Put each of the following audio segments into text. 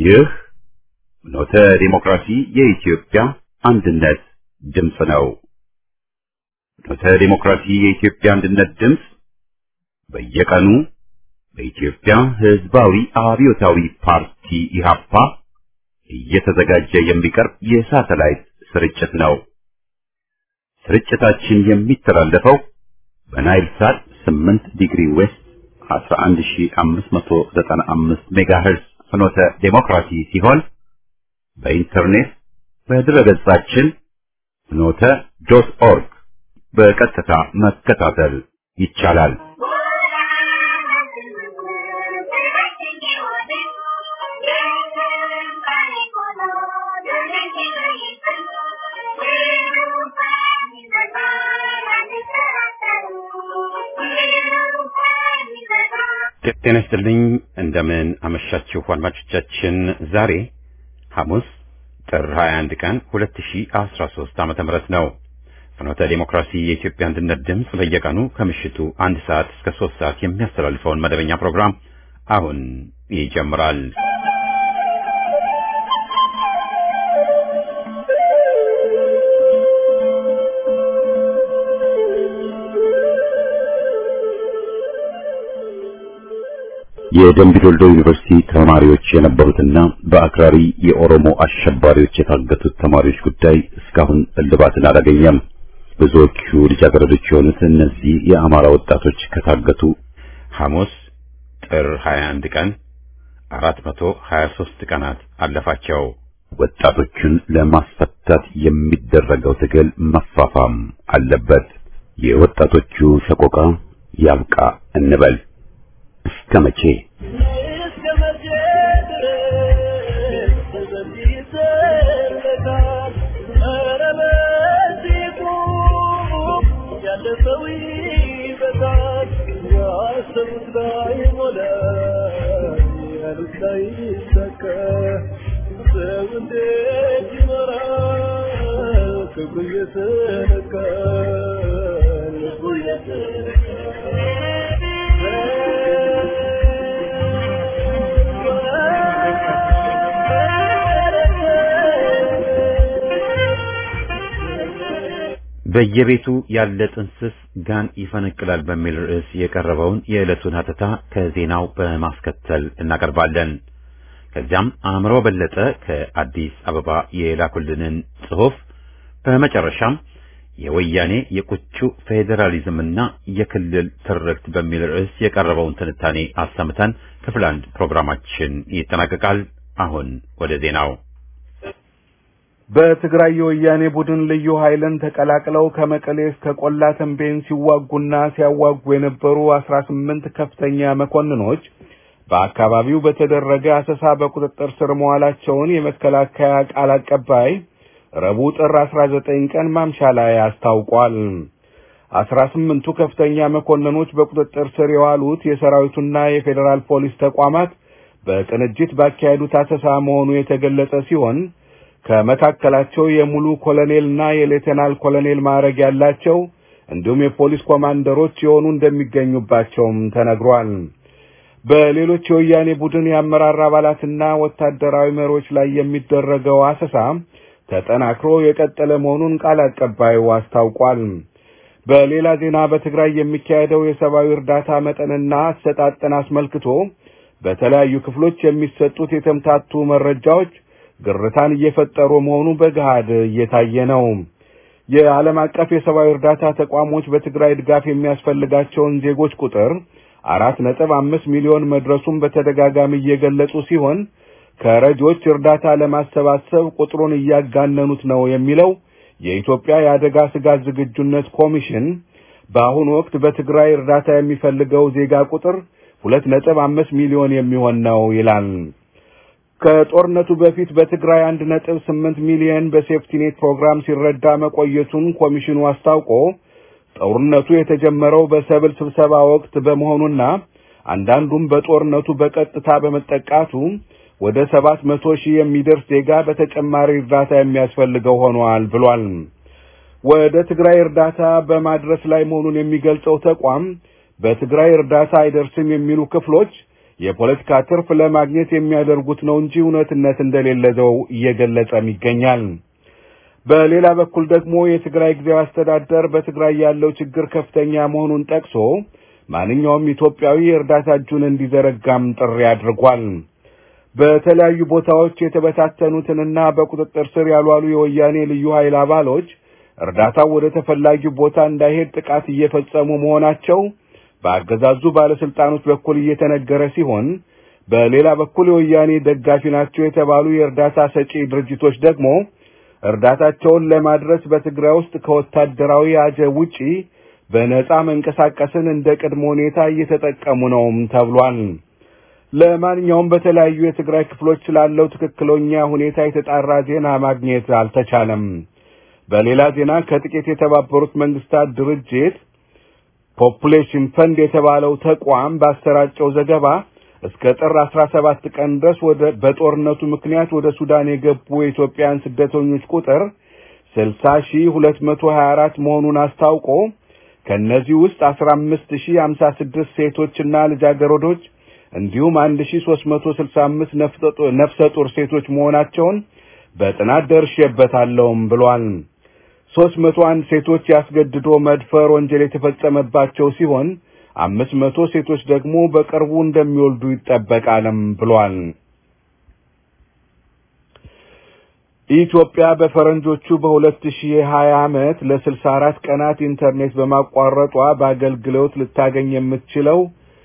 ይህ ኖተ ዲሞክራሲ የኢትዮጵያ አንድነት ድምፅ ነው። ኖተ ዲሞክራሲ የኢትዮጵያ አንድነት ድምፅ በየቀኑ በኢትዮጵያ ሕዝባዊ አብዮታዊ ፓርቲ ኢህአፓ እየተዘጋጀ የሚቀርብ የሳተላይት ስርጭት ነው። ስርጭታችን የሚተላለፈው በናይል ሳት 8 ዲግሪ ዌስት 11595 ሜጋሄርዝ ፍኖተ ዴሞክራሲ ሲሆን በኢንተርኔት በድረገጻችን ፍኖተ ዶት ኦርግ በቀጥታ መከታተል ይቻላል። ጤና ይስጥልኝ። እንደምን አመሻችሁ አድማጮቻችን። ዛሬ ሐሙስ ጥር 21 ቀን 2013 ዓመተ ምህረት ነው። ፍኖተ ዴሞክራሲ የኢትዮጵያ አንድነት ድምፅ በየቀኑ ከምሽቱ አንድ ሰዓት እስከ ሶስት ሰዓት የሚያስተላልፈውን መደበኛ ፕሮግራም አሁን ይጀምራል። የደምቢ ዶልዶ ዩኒቨርሲቲ ተማሪዎች የነበሩትና በአክራሪ የኦሮሞ አሸባሪዎች የታገቱት ተማሪዎች ጉዳይ እስካሁን እልባትን አላገኘም። ብዙዎቹ ልጃገረዶች የሆኑት እነዚህ የአማራ ወጣቶች ከታገቱ ሐሙስ ጥር 21 ቀን 423 ቀናት አለፋቸው። ወጣቶቹን ለማስፈታት የሚደረገው ትግል መፋፋም አለበት። የወጣቶቹ ሰቆቃ ያብቃ እንበል። እስከ መቼ በየቤቱ ያለ ጥንስስ ጋን ይፈነቅላል በሚል ርዕስ የቀረበውን የዕለቱን ሀተታ ከዜናው በማስከተል እናቀርባለን። ከዚያም አእምሮ በለጠ ከአዲስ አበባ የላኩልንን ጽሑፍ፣ በመጨረሻም የወያኔ የቁቹ ፌዴራሊዝምና የክልል ትርክት በሚል ርዕስ የቀረበውን ትንታኔ አሰምተን ክፍል አንድ ፕሮግራማችን ይጠናቀቃል። አሁን ወደ ዜናው በትግራይ የወያኔ ቡድን ልዩ ኃይልን ተቀላቅለው ከመቀሌ እስከ ቆላ ተንቤን ሲዋጉና ሲያዋጉ የነበሩ አስራ ስምንት ከፍተኛ መኮንኖች በአካባቢው በተደረገ አሰሳ በቁጥጥር ስር መዋላቸውን የመከላከያ ቃል አቀባይ ረቡዕ ጥር አስራ ዘጠኝ ቀን ማምሻ ላይ አስታውቋል። አስራ ስምንቱ ከፍተኛ መኮንኖች በቁጥጥር ስር የዋሉት የሰራዊቱና የፌዴራል ፖሊስ ተቋማት በቅንጅት ባካሄዱት አሰሳ መሆኑ የተገለጸ ሲሆን ከመካከላቸው የሙሉ ኮሎኔልና የሌተናል ኮሎኔል ማዕረግ ያላቸው እንዲሁም የፖሊስ ኮማንደሮች የሆኑ እንደሚገኙባቸውም ተነግሯል። በሌሎች የወያኔ ቡድን የአመራር አባላትና ወታደራዊ መሪዎች ላይ የሚደረገው አሰሳ ተጠናክሮ የቀጠለ መሆኑን ቃል አቀባዩ አስታውቋል። በሌላ ዜና በትግራይ የሚካሄደው የሰብአዊ እርዳታ መጠንና አሰጣጥን አስመልክቶ በተለያዩ ክፍሎች የሚሰጡት የተምታቱ መረጃዎች ግርታን እየፈጠሩ መሆኑ በገሃድ እየታየ ነው። የዓለም አቀፍ የሰብአዊ እርዳታ ተቋሞች በትግራይ ድጋፍ የሚያስፈልጋቸውን ዜጎች ቁጥር አራት ነጥብ አምስት ሚሊዮን መድረሱን በተደጋጋሚ እየገለጹ ሲሆን ከረጆች እርዳታ ለማሰባሰብ ቁጥሩን እያጋነኑት ነው የሚለው የኢትዮጵያ የአደጋ ስጋት ዝግጁነት ኮሚሽን በአሁኑ ወቅት በትግራይ እርዳታ የሚፈልገው ዜጋ ቁጥር ሁለት ነጥብ አምስት ሚሊዮን የሚሆን ነው ይላል። ከጦርነቱ በፊት በትግራይ አንድ ነጥብ ስምንት ሚሊዮን በሴፍቲኔት ፕሮግራም ሲረዳ መቆየቱን ኮሚሽኑ አስታውቆ ጦርነቱ የተጀመረው በሰብል ስብሰባ ወቅት በመሆኑና አንዳንዱም በጦርነቱ በቀጥታ በመጠቃቱ ወደ ሰባት መቶ ሺህ የሚደርስ ዜጋ በተጨማሪ እርዳታ የሚያስፈልገው ሆኗል ብሏል። ወደ ትግራይ እርዳታ በማድረስ ላይ መሆኑን የሚገልጸው ተቋም በትግራይ እርዳታ አይደርስም የሚሉ ክፍሎች የፖለቲካ ትርፍ ለማግኘት የሚያደርጉት ነው እንጂ እውነትነት እንደሌለው እየገለጸም ይገኛል። በሌላ በኩል ደግሞ የትግራይ ጊዜያዊ አስተዳደር በትግራይ ያለው ችግር ከፍተኛ መሆኑን ጠቅሶ ማንኛውም ኢትዮጵያዊ እርዳታ እጁን እንዲዘረጋም ጥሪ አድርጓል። በተለያዩ ቦታዎች የተበታተኑትንና በቁጥጥር ስር ያልዋሉ የወያኔ ልዩ ኃይል አባሎች እርዳታው ወደ ተፈላጊው ቦታ እንዳይሄድ ጥቃት እየፈጸሙ መሆናቸው በአገዛዙ ባለስልጣኖች በኩል እየተነገረ ሲሆን በሌላ በኩል የወያኔ ደጋፊ ናቸው የተባሉ የእርዳታ ሰጪ ድርጅቶች ደግሞ እርዳታቸውን ለማድረስ በትግራይ ውስጥ ከወታደራዊ አጀብ ውጪ በነጻ መንቀሳቀስን እንደ ቅድመ ሁኔታ እየተጠቀሙ ነውም ተብሏል። ለማንኛውም በተለያዩ የትግራይ ክፍሎች ስላለው ትክክለኛ ሁኔታ የተጣራ ዜና ማግኘት አልተቻለም። በሌላ ዜና ከጥቂት የተባበሩት መንግስታት ድርጅት ፖፑሌሽን ፈንድ የተባለው ተቋም ባሰራጨው ዘገባ እስከ ጥር 17 ቀን ድረስ ወደ በጦርነቱ ምክንያት ወደ ሱዳን የገቡ የኢትዮጵያን ስደተኞች ቁጥር 60224 መሆኑን አስታውቆ ከነዚህ ውስጥ 15056 ሴቶችና ልጃገረዶች እንዲሁም 1365 ነፍሰ ጡር ሴቶች መሆናቸውን በጥናት ደርሼበታለሁም ብሏል። 301 ሴቶች ያስገድዶ መድፈር ወንጀል የተፈጸመባቸው ሲሆን አምስት መቶ ሴቶች ደግሞ በቅርቡ እንደሚወልዱ ይጠበቃልም ብሏል። ኢትዮጵያ በፈረንጆቹ በ2020 ዓመት ለ64 ቀናት ኢንተርኔት በማቋረጧ በአገልግሎት ልታገኝ የምትችለው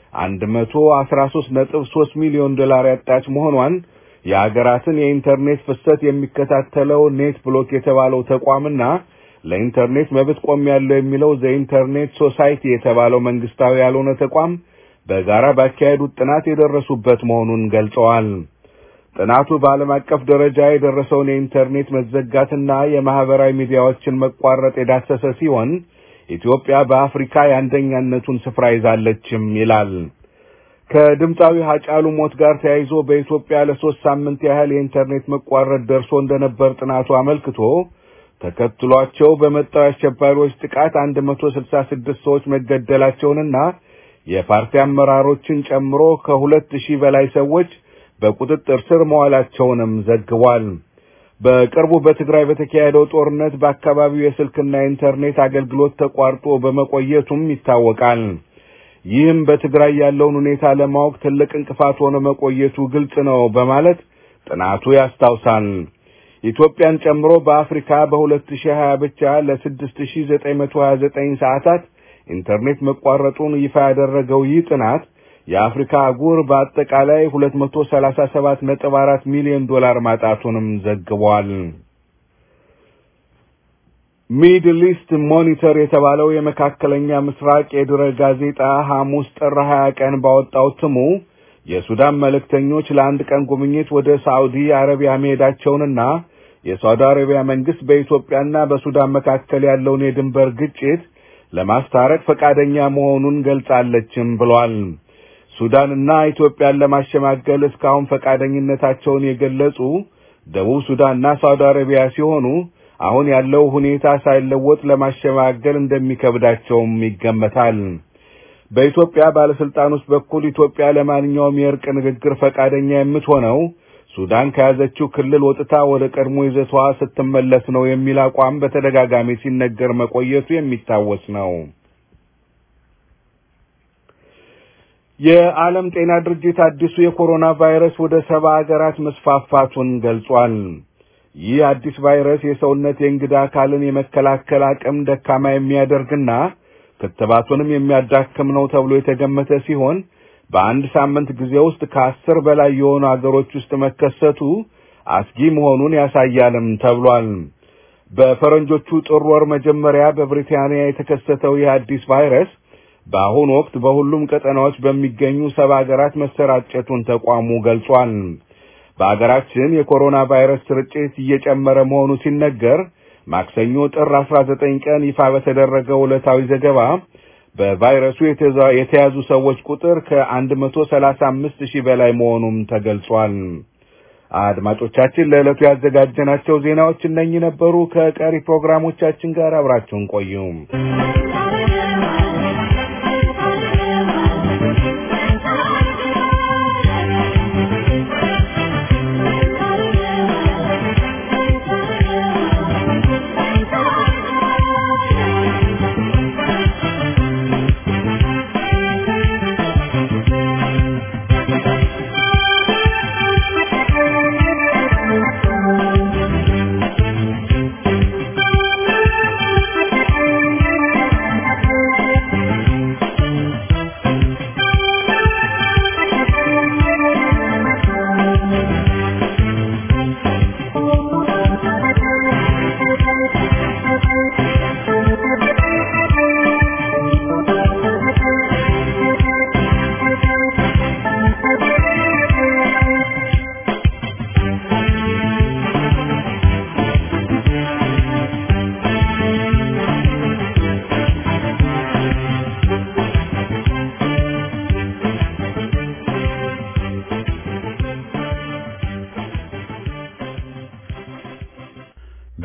113.3 ሚሊዮን ዶላር ያጣች መሆኗን የሀገራትን የኢንተርኔት ፍሰት የሚከታተለው ኔት ብሎክ የተባለው ተቋምና ለኢንተርኔት መብት ቆሜያለሁ የሚለው ዘኢንተርኔት ሶሳይቲ የተባለው መንግስታዊ ያልሆነ ተቋም በጋራ ባካሄዱት ጥናት የደረሱበት መሆኑን ገልጸዋል። ጥናቱ በዓለም አቀፍ ደረጃ የደረሰውን የኢንተርኔት መዘጋትና የማህበራዊ ሚዲያዎችን መቋረጥ የዳሰሰ ሲሆን ኢትዮጵያ በአፍሪካ የአንደኛነቱን ስፍራ ይዛለችም ይላል። ከድምፃዊ ሀጫሉ ሞት ጋር ተያይዞ በኢትዮጵያ ለሶስት ሳምንት ያህል የኢንተርኔት መቋረጥ ደርሶ እንደነበር ጥናቱ አመልክቶ ተከትሏቸው በመጣው የአሸባሪዎች ጥቃት 166 ሰዎች መገደላቸውንና የፓርቲ አመራሮችን ጨምሮ ከሁለት ሺህ በላይ ሰዎች በቁጥጥር ስር መዋላቸውንም ዘግቧል። በቅርቡ በትግራይ በተካሄደው ጦርነት በአካባቢው የስልክና የኢንተርኔት አገልግሎት ተቋርጦ በመቆየቱም ይታወቃል። ይህም በትግራይ ያለውን ሁኔታ ለማወቅ ትልቅ እንቅፋት ሆኖ መቆየቱ ግልጽ ነው በማለት ጥናቱ ያስታውሳል። ኢትዮጵያን ጨምሮ በአፍሪካ በ2020 ብቻ ለ6929 ሰዓታት ኢንተርኔት መቋረጡን ይፋ ያደረገው ይህ ጥናት የአፍሪካ አህጉር በአጠቃላይ 237.4 ሚሊዮን ዶላር ማጣቱንም ዘግቧል። ሚድል ኢስት ሞኒተር የተባለው የመካከለኛ ምስራቅ የድረ ጋዜጣ ሐሙስ ጥር 20 ቀን ባወጣው እትሙ የሱዳን መልእክተኞች ለአንድ ቀን ጉብኝት ወደ ሳዑዲ አረቢያ መሄዳቸውንና የሳዑዲ አረቢያ መንግስት በኢትዮጵያና በሱዳን መካከል ያለውን የድንበር ግጭት ለማስታረቅ ፈቃደኛ መሆኑን ገልጻለችም ብሏል። ሱዳንና ኢትዮጵያን ለማሸማገል እስካሁን ፈቃደኝነታቸውን የገለጹ ደቡብ ሱዳንና ሳዑዲ አረቢያ ሲሆኑ አሁን ያለው ሁኔታ ሳይለወጥ ለማሸማገል እንደሚከብዳቸውም ይገመታል። በኢትዮጵያ ባለስልጣኖች በኩል ኢትዮጵያ ለማንኛውም የእርቅ ንግግር ፈቃደኛ የምትሆነው ሱዳን ከያዘችው ክልል ወጥታ ወደ ቀድሞ ይዘቷ ስትመለስ ነው የሚል አቋም በተደጋጋሚ ሲነገር መቆየቱ የሚታወስ ነው። የዓለም ጤና ድርጅት አዲሱ የኮሮና ቫይረስ ወደ ሰባ ሀገራት መስፋፋቱን ገልጿል። ይህ አዲስ ቫይረስ የሰውነት የእንግዳ አካልን የመከላከል አቅም ደካማ የሚያደርግና ክትባቱንም የሚያዳክም ነው ተብሎ የተገመተ ሲሆን በአንድ ሳምንት ጊዜ ውስጥ ከአስር በላይ የሆኑ አገሮች ውስጥ መከሰቱ አስጊ መሆኑን ያሳያልም ተብሏል። በፈረንጆቹ ጥር ወር መጀመሪያ በብሪታንያ የተከሰተው ይህ አዲስ ቫይረስ በአሁኑ ወቅት በሁሉም ቀጠናዎች በሚገኙ ሰባ ሀገራት መሰራጨቱን ተቋሙ ገልጿል። በአገራችን የኮሮና ቫይረስ ስርጭት እየጨመረ መሆኑ ሲነገር ማክሰኞ ጥር 19 ቀን ይፋ በተደረገው ዕለታዊ ዘገባ በቫይረሱ የተያዙ ሰዎች ቁጥር ከ135 ሺህ በላይ መሆኑም ተገልጿል። አድማጮቻችን ለዕለቱ ያዘጋጀናቸው ዜናዎች እነኚህ ነበሩ። ከቀሪ ፕሮግራሞቻችን ጋር አብራችሁን ቆዩ።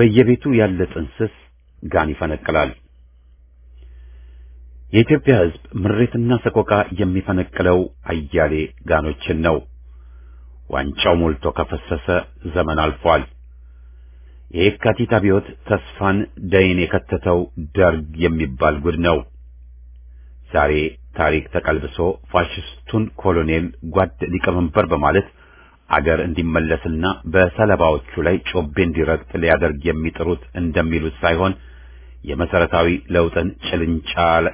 በየቤቱ ያለ ጥንስስ ጋን ይፈነቅላል። የኢትዮጵያ ሕዝብ ምሬትና ሰቆቃ የሚፈነቅለው አያሌ ጋኖችን ነው። ዋንጫው ሞልቶ ከፈሰሰ ዘመን አልፏል። የየካቲት አብዮት ተስፋን ደይን የከተተው ደርግ የሚባል ጉድ ነው። ዛሬ ታሪክ ተቀልብሶ ፋሽስቱን ኮሎኔል ጓድ ሊቀመንበር በማለት አገር እንዲመለስና በሰለባዎቹ ላይ ጮቤ እንዲረግጥ ሊያደርግ የሚጥሩት እንደሚሉት ሳይሆን የመሰረታዊ ለውጥን ጭልንጫል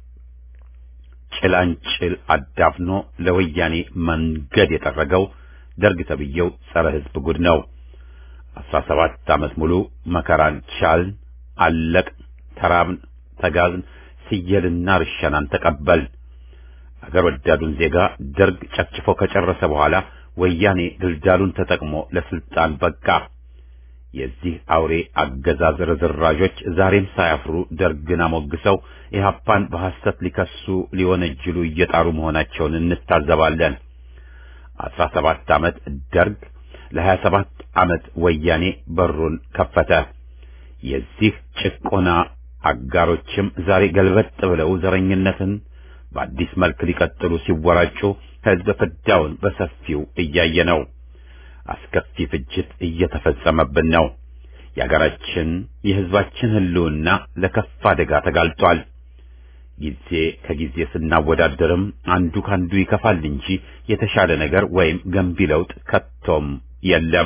ጭላንጭል አዳፍኖ ለወያኔ መንገድ የጠረገው ደርግ ተብዬው ጸረ ሕዝብ ጉድ ነው። አስራ ሰባት ዓመት ሙሉ መከራን ቻልን፣ አለቅ፣ ተራብን፣ ተጋዝን፣ ስየልና ርሸናን ተቀበል። አገር ወዳዱን ዜጋ ደርግ ጨፍጭፎ ከጨረሰ በኋላ ወያኔ ድልዳሉን ተጠቅሞ ለስልጣን በቃ። የዚህ አውሬ አገዛዝ ርዝራዦች ዛሬም ሳያፍሩ ደርግን አሞግሰው ኢህአፓን በሐሰት ሊከሱ ሊወነጅሉ እየጣሩ መሆናቸውን እንታዘባለን። አስራ ሰባት ዓመት ደርግ ለሀያ ሰባት ዓመት ወያኔ በሩን ከፈተ። የዚህ ጭቆና አጋሮችም ዛሬ ገልበጥ ብለው ዘረኝነትን በአዲስ መልክ ሊቀጥሉ ሲወራጩ ሕዝብ ፍዳውን በሰፊው እያየ ነው። አስከፊ ፍጅት እየተፈጸመብን ነው። የአገራችን የሕዝባችን ሕልውና ለከፍ አደጋ ተጋልጧል። ጊዜ ከጊዜ ስናወዳደርም አንዱ ካንዱ ይከፋል እንጂ የተሻለ ነገር ወይም ገንቢ ለውጥ ከቶም የለም።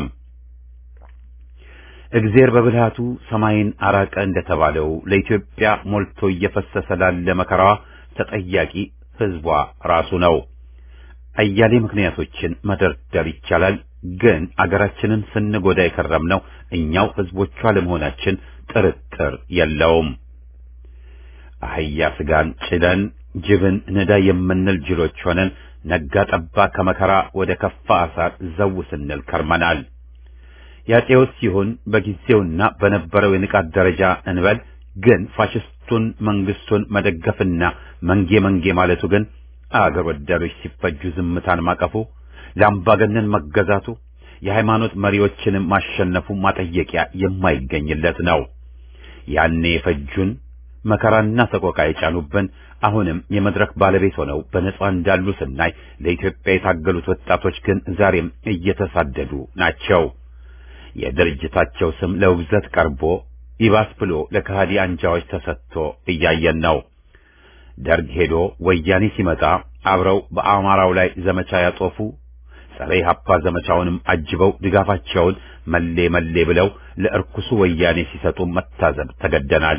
እግዜር በብልሃቱ ሰማይን አራቀ እንደተባለው ለኢትዮጵያ ሞልቶ እየፈሰሰ ላለ መከራዋ ተጠያቂ ሕዝቧ ራሱ ነው። አያሌ ምክንያቶችን መደርደር ይቻላል። ግን አገራችንን ስንጎዳ የከረምነው እኛው ሕዝቦቿ ለመሆናችን ጥርጥር የለውም። አህያ ስጋን ጭነን ጅብን ንዳ የምንል ጅሎች ሆነን ነጋ ጠባ ከመከራ ወደ ከፋ አሳር ዘው ስንል ከርመናል። ያጤውስ ሲሆን በጊዜውና በነበረው የንቃት ደረጃ እንበል። ግን ፋሽስቱን መንግስቱን መደገፍና መንጌ መንጌ ማለቱ ግን አገር ወዳዶች ሲፈጁ ዝምታን ማቀፉ፣ ለአምባገነን መገዛቱ፣ የሃይማኖት መሪዎችንም ማሸነፉ ማጠየቂያ የማይገኝለት ነው። ያኔ የፈጁን መከራና ሰቆቃ የጫኑብን አሁንም የመድረክ ባለቤት ሆነው በነጻ እንዳሉ ስናይ ለኢትዮጵያ የታገሉት ወጣቶች ግን ዛሬም እየተሳደዱ ናቸው። የድርጅታቸው ስም ለውግዘት ቀርቦ ይባስ ብሎ ለከሃዲ አንጃዎች ተሰጥቶ እያየን ነው። ደርግ ሄዶ ወያኔ ሲመጣ አብረው በአማራው ላይ ዘመቻ ያጦፉ ጸረ ኢህአፓ ዘመቻውንም አጅበው ድጋፋቸውን መሌ መሌ ብለው ለእርኩሱ ወያኔ ሲሰጡ መታዘብ ተገደናል።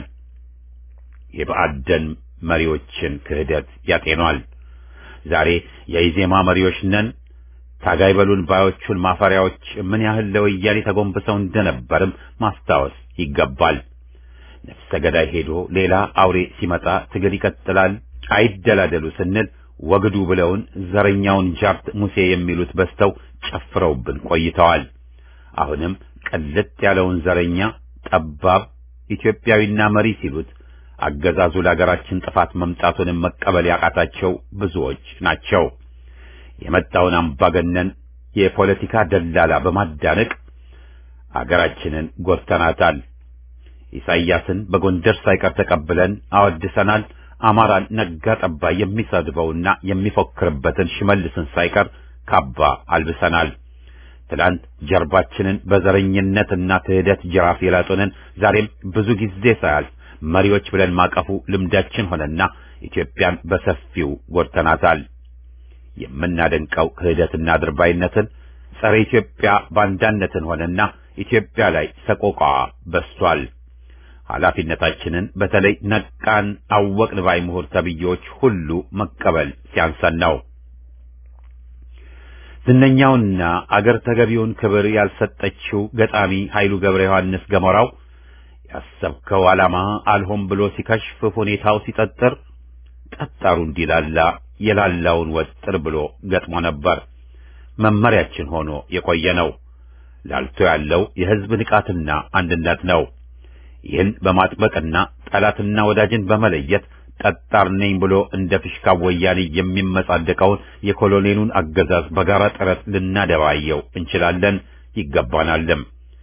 የብአዴን መሪዎችን ክህደት ያጤኗል። ዛሬ የኢዜማ መሪዎች ነን ታጋይ በሉን ባዮቹን ማፈሪያዎች ምን ያህል ለወያኔ ተጎንብሰው እንደነበርም ማስታወስ ይገባል። ነፍሰ ገዳይ ሄዶ ሌላ አውሬ ሲመጣ ትግል ይቀጥላል አይደላደሉ ስንል ወግዱ ብለውን ዘረኛውን ጃርት ሙሴ የሚሉት በስተው ጨፍረውብን ቆይተዋል። አሁንም ቅልጥ ያለውን ዘረኛ ጠባብ ኢትዮጵያዊና መሪ ሲሉት አገዛዙ ለሀገራችን ጥፋት መምጣቱንም መቀበል ያቃታቸው ብዙዎች ናቸው። የመጣውን አምባገነን የፖለቲካ ደላላ በማዳነቅ አገራችንን ጎድተናታል። ኢሳይያስን በጎንደር ሳይቀር ተቀብለን አወድሰናል። አማራን ነጋ ጠባ የሚሰድበውና የሚፎክርበትን ሽመልስን ሳይቀር ካባ አልብሰናል። ትላንት ጀርባችንን በዘረኝነትና ክህደት ጅራፍ የላጡንን ዛሬም ብዙ ጊዜ ሳያልፍ መሪዎች ብለን ማቀፉ ልምዳችን ሆነና ኢትዮጵያን በሰፊው ጎድተናታል። የምናደንቀው ክህደትና ድርባይነትን ጸረ ኢትዮጵያ ባንዳነትን ሆነና ኢትዮጵያ ላይ ሰቆቃ በስቷል። ኃላፊነታችንን በተለይ ነቃን አወቅን ባይ ምሁር ተብዬዎች ሁሉ መቀበል ሲያንሰን ነው። ዝነኛውና አገር ተገቢውን ክብር ያልሰጠችው ገጣሚ ኃይሉ ገብረ ዮሐንስ ገሞራው ያሰብከው ዓላማ አልሆን ብሎ ሲከሽፍ ሁኔታው ሲጠጥር ጠጣሩ እንዲላላ የላላውን ወጥር ብሎ ገጥሞ ነበር። መመሪያችን ሆኖ የቆየ ነው። ላልቶ ያለው የሕዝብ ንቃትና አንድነት ነው። ይህን በማጥበቅና ጠላትና ወዳጅን በመለየት ጠጣር ነኝ ብሎ እንደ ፊሽካ ወያኔ የሚመጻደቀውን የኮሎኔሉን አገዛዝ በጋራ ጥረት ልናደባየው እንችላለን፣ ይገባናልም።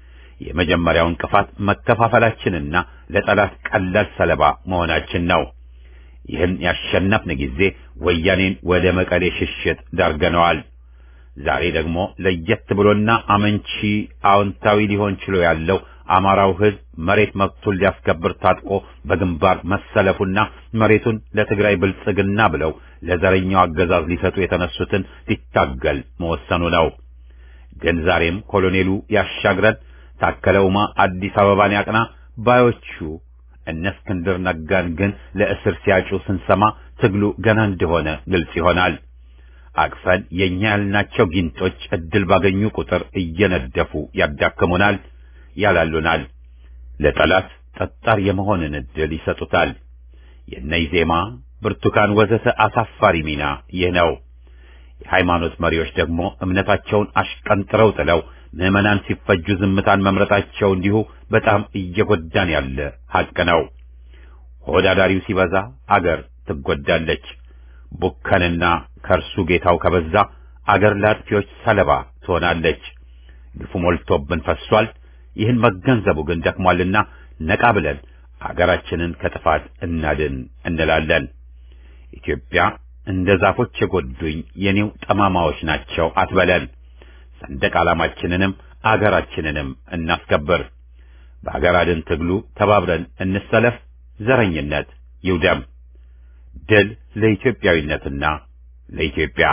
የመጀመሪያው እንቅፋት መከፋፈላችንና ለጠላት ቀላል ሰለባ መሆናችን ነው። ይህን ያሸነፍን ጊዜ ወያኔን ወደ መቀሌ ሽሽት ዳርገነዋል። ዛሬ ደግሞ ለየት ብሎና አመንቺ አዎንታዊ ሊሆን ችሎ ያለው አማራው ሕዝብ መሬት መብቱን ሊያስከብር ታጥቆ በግንባር መሰለፉና መሬቱን ለትግራይ ብልጽግና ብለው ለዘረኛው አገዛዝ ሊሰጡ የተነሱትን ሊታገል መወሰኑ ነው። ግን ዛሬም ኮሎኔሉ ያሻግረን፣ ታከለ ኡማ አዲስ አበባን ያቅና ባዮቹ እነ እስክንድር ነጋን ግን ለእስር ሲያጩ ስንሰማ ትግሉ ገና እንደሆነ ግልጽ ይሆናል። አቅፈን የኛ ያልናቸው ጊንጦች እድል ባገኙ ቁጥር እየነደፉ ያዳክሙናል፣ ያላሉናል። ለጠላት ጠጣር የመሆንን እድል ይሰጡታል። የነይዜማ ብርቱካን ወዘተ አሳፋሪ ሚና ይህ ነው። የሃይማኖት መሪዎች ደግሞ እምነታቸውን አሽቀንጥረው ጥለው ምዕመናን ሲፈጁ ዝምታን መምረጣቸው እንዲሁ በጣም እየጎዳን ያለ ሐቅ ነው። ሆዳዳሪው ሲበዛ አገር ትጎዳለች። ቡከንና ከእርሱ ጌታው ከበዛ አገር ለአጥፊዎች ሰለባ ትሆናለች። ግፉ ሞልቶብን ፈሷል። ይህን መገንዘቡ ግን ደክሟልና ነቃ ብለን አገራችንን ከጥፋት እናድን እንላለን። ኢትዮጵያ እንደ ዛፎች የጎዱኝ የኔው ጠማማዎች ናቸው አትበለን። ሰንደቅ ዓላማችንንም አገራችንንም እናስከብር። በአገር አድን ትግሉ ተባብረን እንሰለፍ። ዘረኝነት ይውደም። ድል ለኢትዮጵያዊነትና ለኢትዮጵያ።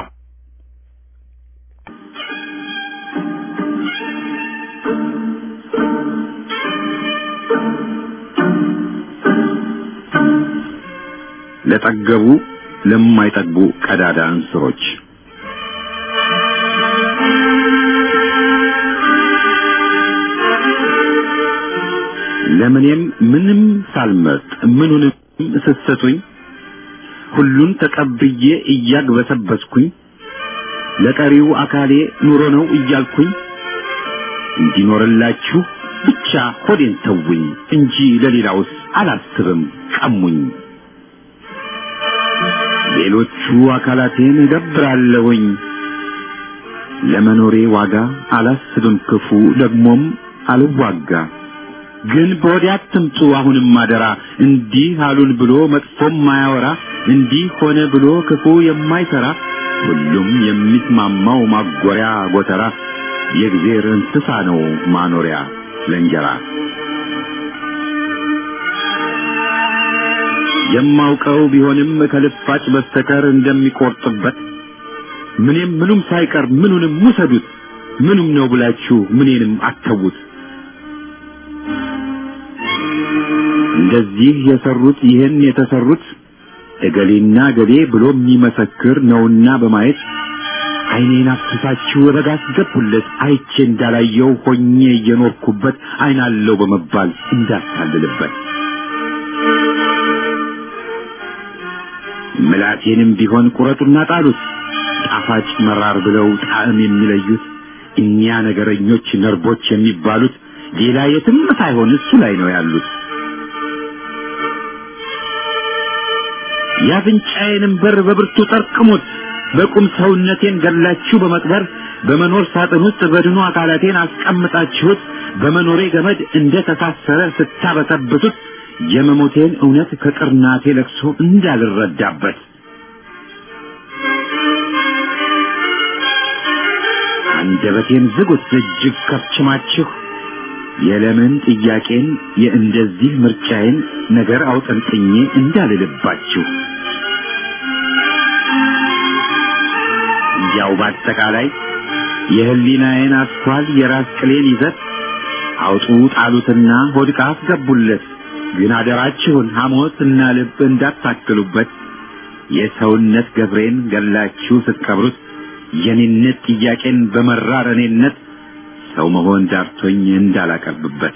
ለጠገቡ ለማይጠግቡ ቀዳዳ እንስሮች ለምኔም ምንም ሳልመርጥ ምኑንም ስትሰጡኝ ሁሉን ተቀብዬ እያግበሰበስኩኝ ለቀሪው አካሌ ኑሮ ነው እያልኩኝ እንዲኖርላችሁ ብቻ ሆዴን ተውኝ እንጂ ለሌላውስ አላስብም ቀሙኝ። ሌሎቹ አካላቴን እገብራለሁኝ ለመኖሬ ዋጋ አላስብም ክፉ ደግሞም አልዋጋ። ግን በወዲያ አትምጡ አሁንም አደራ እንዲህ አሉን ብሎ መጥፎም ማያወራ እንዲህ ሆነ ብሎ ክፉ የማይሰራ ሁሉም የሚስማማው ማጎሪያ ጎተራ የእግዜር እንስሳ ነው ማኖሪያ ለእንጀራ የማውቀው ቢሆንም ከልፋጭ በስተቀር እንደሚቆርጥበት ምንም ምኑም ሳይቀር ምኑንም ውሰዱት ምኑም ነው ብላችሁ ምኔንም አተዉት። እንደዚህ የሰሩት ይህን የተሰሩት እገሌና እገሌ ብሎ የሚመሰክር ነውና በማየት ዓይኔን አፍስሳችሁ ረጋ አስገቡለት አይቼ እንዳላየው ሆኜ እየኖርኩበት ዓይናለው በመባል እንዳታልልበት ምላቴንም ቢሆን ቁረጡና ጣሉት ጣፋጭ መራር ብለው ጣዕም የሚለዩት እኛ ነገረኞች ነርቦች የሚባሉት ሌላ የትም ሳይሆን እሱ ላይ ነው ያሉት። የአፍንጫዬንም በር በብርቱ ጠርቅሙት በቁም ሰውነቴን ገላችሁ በመቅበር በመኖር ሳጥን ውስጥ በድኑ አካላቴን አስቀምጣችሁት በመኖሬ ገመድ እንደ ተሳሰረ ስታበሰብሱት የመሞቴን እውነት ከቅርናቴ ለቅሶ እንዳልረዳበት አንደበቴን ዝጉት እጅግ ከብችማችሁ የለምን ጥያቄን የእንደዚህ ምርጫዬን ነገር አውጠንጥኜ እንዳልልባችሁ ያው በአጠቃላይ የህሊናዬን አስኳል የራስ ቅሌን ይዘት አውጡ ጣሉትና ሆድቃ አስገቡለት። ግን አደራችሁን ሐሞትና ልብ እንዳታክሉበት። የሰውነት ገብሬን ገላችሁ ስትቀብሩት የኔነት ጥያቄን በመራር እኔነት ሰው መሆን ዳርቶኝ እንዳላቀርብበት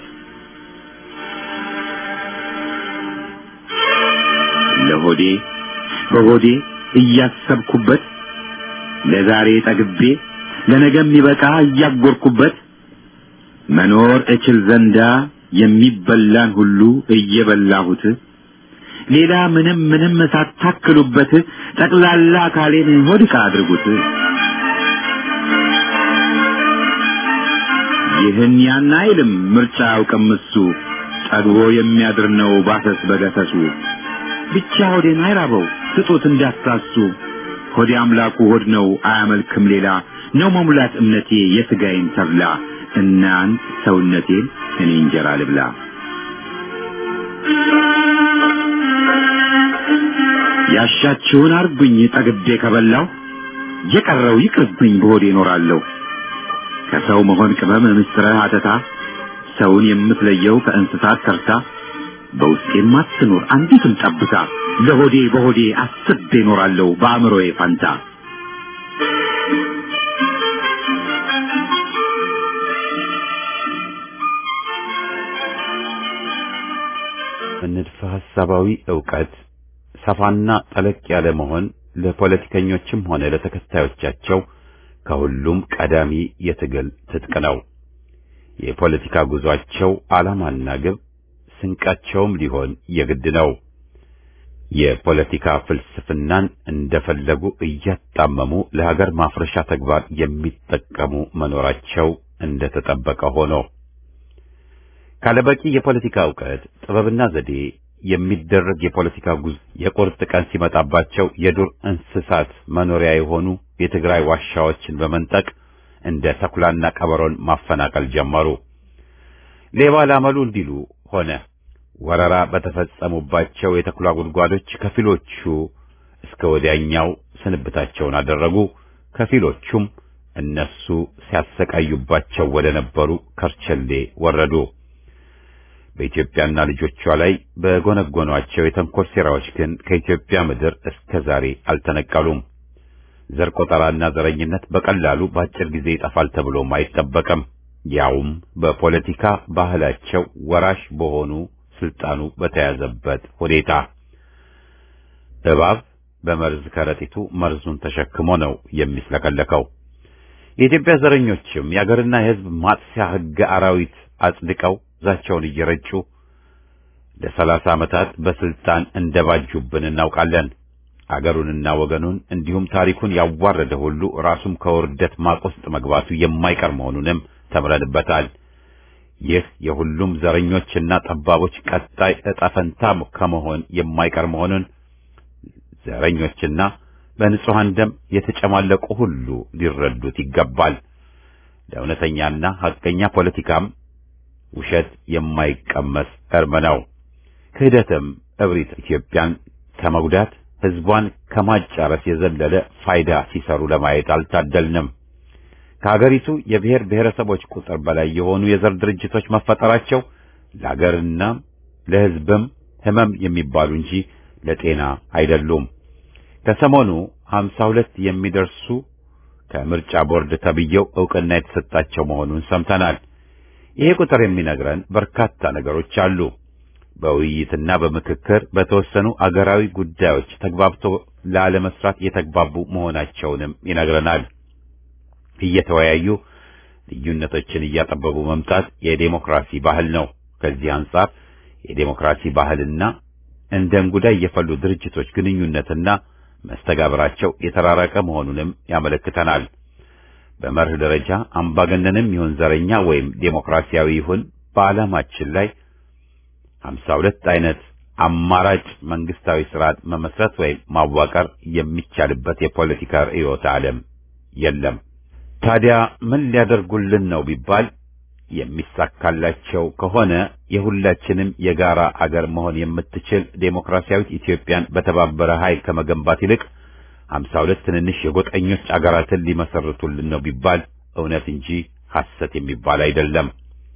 ለሆዴ በሆዴ እያሰብኩበት ለዛሬ ጠግቤ ለነገ የሚበቃ እያጎርኩበት መኖር እችል ዘንዳ የሚበላን ሁሉ እየበላሁት ሌላ ምንም ምንም ሳታክሉበት ጠቅላላ አካሌን ሆድቃ አድርጉት። ይህን ያን አይልም ምርጫ አያውቅም እሱ ጠግቦ የሚያድር ነው ባሰስ በገሰሱ ብቻ ሆዴን አይራበው ስጡት እንዳትሳሱ ሆዴ አምላኩ ሆድ ነው አያመልክም ሌላ ነው መሙላት እምነቴ የሥጋዬን ተብላ እናንት ሰውነቴን እኔ እንጀራ ልብላ ያሻችሁን አርጉኝ ጠግቤ ከበላው የቀረው ይቅርብኝ በሆዴ እኖራለሁ ከሰው መሆን ቅመም ምስጥረ አተታ ሰውን የምትለየው ከእንስሳት ተርታ በውስጤም አትኖር አንዲትም ጠብታ ለሆዴ በሆዴ አስቤ እኖራለሁ በአእምሮዬ ፋንታ ንድፈ ሐሳባዊ ዕውቀት ሰፋና ጠለቅ ያለ መሆን ለፖለቲከኞችም ሆነ ለተከታዮቻቸው ከሁሉም ቀዳሚ የትግል ትጥቅ ነው። የፖለቲካ ጉዟቸው ዓላማና ግብ ስንቃቸውም ሊሆን የግድ ነው። የፖለቲካ ፍልስፍናን እንደፈለጉ እያጣመሙ ለሀገር ማፍረሻ ተግባር የሚጠቀሙ መኖራቸው እንደተጠበቀ ሆኖ ካለበቂ የፖለቲካ ዕውቀት ጥበብና ዘዴ የሚደረግ የፖለቲካ ጉዞ የቁርጥ ቀን ሲመጣባቸው የዱር እንስሳት መኖሪያ የሆኑ የትግራይ ዋሻዎችን በመንጠቅ እንደ ተኩላና ቀበሮን ማፈናቀል ጀመሩ። ሌባ ላመሉ እንዲሉ ሆነ። ወረራ በተፈጸሙባቸው የተኩላ ጉድጓዶች ከፊሎቹ እስከ ወዲያኛው ስንብታቸውን አደረጉ። ከፊሎቹም እነሱ ሲያሰቃዩባቸው ወደ ነበሩ ከርቸሌ ወረዱ። በኢትዮጵያና ልጆቿ ላይ በጎነጎኗቸው የተንኮል ሴራዎች ግን ከኢትዮጵያ ምድር እስከ ዛሬ አልተነቀሉም። ዘር ቆጠራና ዘረኝነት በቀላሉ በአጭር ጊዜ ይጠፋል ተብሎም አይጠበቅም። ያውም በፖለቲካ ባህላቸው ወራሽ በሆኑ ስልጣኑ በተያዘበት ሁኔታ እባብ በመርዝ ከረጢቱ መርዙን ተሸክሞ ነው የሚስለከለከው። የኢትዮጵያ ዘረኞችም የአገርና የሕዝብ ማጥፊያ ሕገ አራዊት አጽድቀው ዛቻውን እየረጩ ለሰላሳ ዓመታት በስልጣን እንደባጁብን እናውቃለን። አገሩንና ወገኑን እንዲሁም ታሪኩን ያዋረደ ሁሉ ራሱም ከውርደት ማቅ ውስጥ መግባቱ የማይቀር መሆኑንም ተምረንበታል። ይህ የሁሉም ዘረኞችና ጠባቦች ቀጣይ ዕጣ ፈንታ ከመሆን የማይቀር መሆኑን ዘረኞችና በንጹሐን ደም የተጨማለቁ ሁሉ ሊረዱት ይገባል። ለእውነተኛና ሐቀኛ ፖለቲካም ውሸት የማይቀመስ እርም ነው። ክህደትም እብሪት ኢትዮጵያን ከመጉዳት ሕዝቧን ከማጫረስ የዘለለ ፋይዳ ሲሰሩ ለማየት አልታደልንም። ከሀገሪቱ የብሔር ብሔረሰቦች ቁጥር በላይ የሆኑ የዘር ድርጅቶች መፈጠራቸው ለሀገርና ለሕዝብም ሕመም የሚባሉ እንጂ ለጤና አይደሉም። ከሰሞኑ ሀምሳ ሁለት የሚደርሱ ከምርጫ ቦርድ ተብዬው ዕውቅና የተሰጣቸው መሆኑን ሰምተናል። ይሄ ቁጥር የሚነግረን በርካታ ነገሮች አሉ። በውይይትና በምክክር በተወሰኑ አገራዊ ጉዳዮች ተግባብቶ ላለመስራት የተግባቡ መሆናቸውንም ይነግረናል። እየተወያዩ ልዩነቶችን እያጠበቡ መምጣት የዴሞክራሲ ባህል ነው። ከዚህ አንጻር የዴሞክራሲ ባህልና እንደ እንጉዳይ የፈሉ ድርጅቶች ግንኙነትና መስተጋብራቸው የተራራቀ መሆኑንም ያመለክተናል። በመርህ ደረጃ አምባገነንም ይሁን ዘረኛ ወይም ዴሞክራሲያዊ ይሁን በዓላማችን ላይ ሀምሳ ሁለት አይነት አማራጭ መንግስታዊ ስርዓት መመስረት ወይም ማዋቀር የሚቻልበት የፖለቲካ ርዕዮተ ዓለም የለም። ታዲያ ምን ሊያደርጉልን ነው ቢባል የሚሳካላቸው ከሆነ የሁላችንም የጋራ አገር መሆን የምትችል ዴሞክራሲያዊት ኢትዮጵያን በተባበረ ኃይል ከመገንባት ይልቅ ሀምሳ ሁለት ትንንሽ የጎጠኞች አገራትን ሊመሰርቱልን ነው ቢባል እውነት እንጂ ሐሰት የሚባል አይደለም።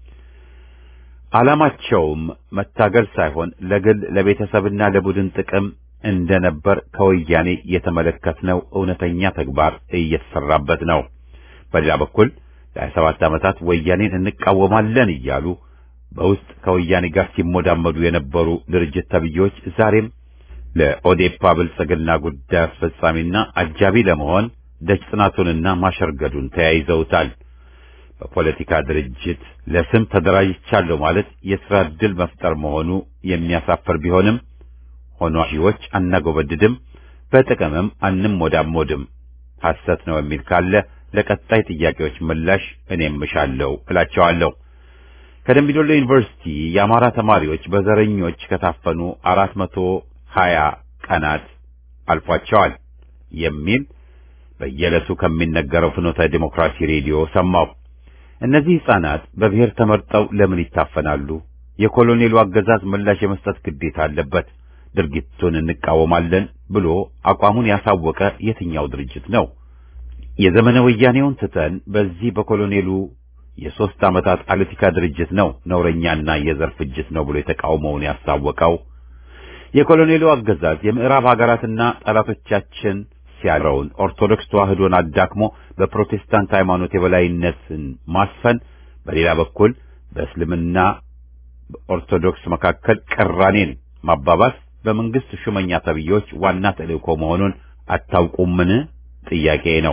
ዓላማቸውም መታገል ሳይሆን ለግል ለቤተሰብና ለቡድን ጥቅም እንደነበር ከወያኔ የተመለከትነው እውነተኛ ተግባር እየተሰራበት ነው። በሌላ በኩል ለሀያ ሰባት ዓመታት ወያኔን እንቃወማለን እያሉ በውስጥ ከወያኔ ጋር ሲሞዳመዱ የነበሩ ድርጅት ተብዬዎች ዛሬም ለኦዴፓ ብልጽግና ጉዳይ አስፈጻሚና አጃቢ ለመሆን ደጅ ጥናቱንና ማሸርገዱን ተያይዘውታል። በፖለቲካ ድርጅት ለስም ተደራጅቻለሁ ማለት የሥራ ዕድል መፍጠር መሆኑ የሚያሳፍር ቢሆንም ሆኖ ሺዎች አናጎበድድም፣ በጥቅምም አንሞዳሞድም። ሐሰት ነው የሚል ካለ ለቀጣይ ጥያቄዎች ምላሽ እኔም እሻለሁ እላቸዋለሁ። ከደምቢዶሎ ዩኒቨርሲቲ የአማራ ተማሪዎች በዘረኞች ከታፈኑ አራት መቶ ሀያ ቀናት አልፏቸዋል የሚል በየዕለቱ ከሚነገረው ፍኖተ ዲሞክራሲ ሬዲዮ ሰማሁ። እነዚህ ሕፃናት በብሔር ተመርጠው ለምን ይታፈናሉ? የኮሎኔሉ አገዛዝ ምላሽ የመስጠት ግዴታ አለበት። ድርጊቱን እንቃወማለን ብሎ አቋሙን ያሳወቀ የትኛው ድርጅት ነው? የዘመነ ወያኔውን ትተን በዚህ በኮሎኔሉ የሦስት ዓመታት ፖለቲካ ድርጅት ነው ነውረኛና የዘር ፍጅት ነው ብሎ የተቃውመውን ያሳወቀው። የኮሎኔሉ አገዛዝ የምዕራብ ሀገራትና ጠላቶቻችን ሲያረውን ኦርቶዶክስ ተዋህዶን አዳክሞ በፕሮቴስታንት ሃይማኖት የበላይነትን ማስፈን፣ በሌላ በኩል በእስልምና ኦርቶዶክስ መካከል ቅራኔን ማባባስ በመንግስት ሹመኛ ተብዬዎች ዋና ተልእኮ መሆኑን አታውቁምን? ጥያቄ ነው።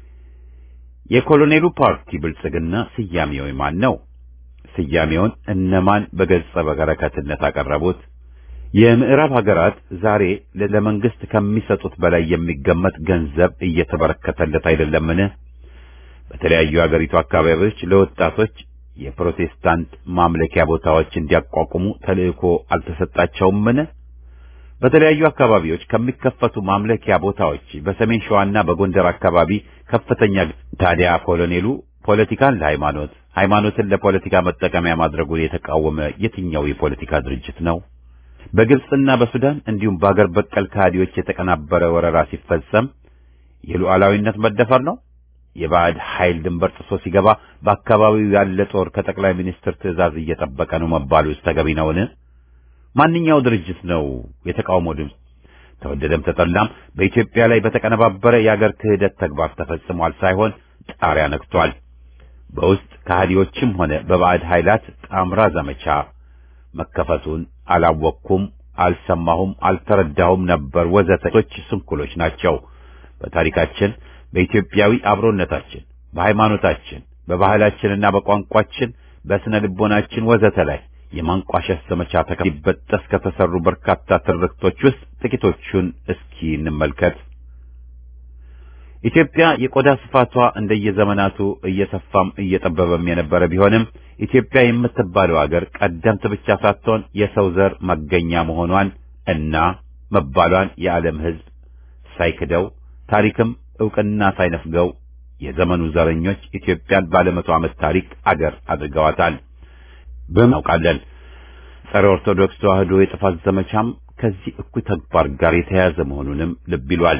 የኮሎኔሉ ፓርቲ ብልጽግና ስያሜው ማን ነው? ስያሜውን እነማን በገጸ በረከትነት አቀረቡት? የምዕራብ ሀገራት ዛሬ ለመንግስት ከሚሰጡት በላይ የሚገመት ገንዘብ እየተበረከተለት አይደለምን? በተለያዩ የአገሪቱ አካባቢዎች ለወጣቶች የፕሮቴስታንት ማምለኪያ ቦታዎች እንዲያቋቁሙ ተልእኮ አልተሰጣቸውምን? በተለያዩ አካባቢዎች ከሚከፈቱ ማምለኪያ ቦታዎች በሰሜን ሸዋና በጎንደር አካባቢ ከፍተኛ ታዲያ ኮሎኔሉ ፖለቲካን ለሃይማኖት ሃይማኖትን ለፖለቲካ መጠቀሚያ ማድረጉን የተቃወመ የትኛው የፖለቲካ ድርጅት ነው? በግብጽና በሱዳን እንዲሁም በአገር በቀል ከሃዲዎች የተቀናበረ ወረራ ሲፈጸም የሉዓላዊነት መደፈር ነው? የባዕድ ኃይል ድንበር ጥሶ ሲገባ በአካባቢው ያለ ጦር ከጠቅላይ ሚኒስትር ትዕዛዝ እየጠበቀ ነው መባሉስ ተገቢ ነውን? ማንኛው ድርጅት ነው የተቃውሞ ድምፅ ተወደደም ተጠላም በኢትዮጵያ ላይ በተቀነባበረ የአገር ክህደት ተግባር ተፈጽሟል ሳይሆን ጣሪያ ነክቷል። በውስጥ ከሃዲዎችም ሆነ በባዕድ ኃይላት ጣምራ ዘመቻ መከፈቱን አላወቅኩም፣ አልሰማሁም፣ አልተረዳሁም ነበር ወዘተቶች ስንኩሎች ናቸው። በታሪካችን በኢትዮጵያዊ አብሮነታችን፣ በሃይማኖታችን፣ በባህላችንና በቋንቋችን፣ በስነ ልቦናችን ወዘተ ላይ የማንቋሸሽ ዘመቻ ተከቢበጠስ ከተሰሩ በርካታ ትርክቶች ውስጥ ጥቂቶቹን እስኪ እንመልከት። ኢትዮጵያ የቆዳ ስፋቷ እንደየዘመናቱ እየሰፋም እየጠበበም የነበረ ቢሆንም ኢትዮጵያ የምትባለው አገር ቀደምት ብቻ ሳትሆን የሰው ዘር መገኛ መሆኗን እና መባሏን የዓለም ሕዝብ ሳይክደው ታሪክም ዕውቅና ሳይነፍገው የዘመኑ ዘረኞች ኢትዮጵያን ባለመቶ ዓመት ታሪክ አገር አድርገዋታል። በማውቃለን ጸረ ኦርቶዶክስ ተዋህዶ የጥፋት ዘመቻም ከዚህ እኩይ ተግባር ጋር የተያያዘ መሆኑንም ልብ ይሏል።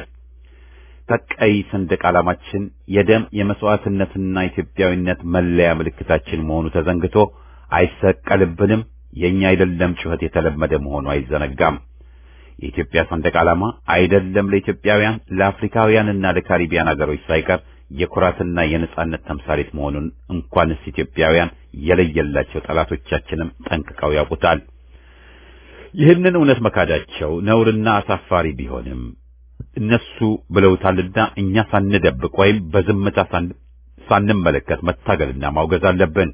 ቀይ ሰንደቅ ዓላማችን የደም የመስዋዕትነትና ኢትዮጵያዊነት መለያ ምልክታችን መሆኑ ተዘንግቶ አይሰቀልብንም፣ የኛ አይደለም ጩኸት የተለመደ መሆኑ አይዘነጋም። የኢትዮጵያ ሰንደቅ ዓላማ አይደለም ለኢትዮጵያውያን ለአፍሪካውያንና ለካሪቢያን አገሮች ሳይቀር የኩራትና የነጻነት ተምሳሌት መሆኑን እንኳንስ ኢትዮጵያውያን የለየላቸው ጠላቶቻችንም ጠንቅቀው ያውቁታል። ይህንን እውነት መካዳቸው ነውርና አሳፋሪ ቢሆንም እነሱ ብለውታልና እኛ ሳንደብቅ ወይም በዝምታ ሳንመለከት መታገልና ማውገዝ አለብን።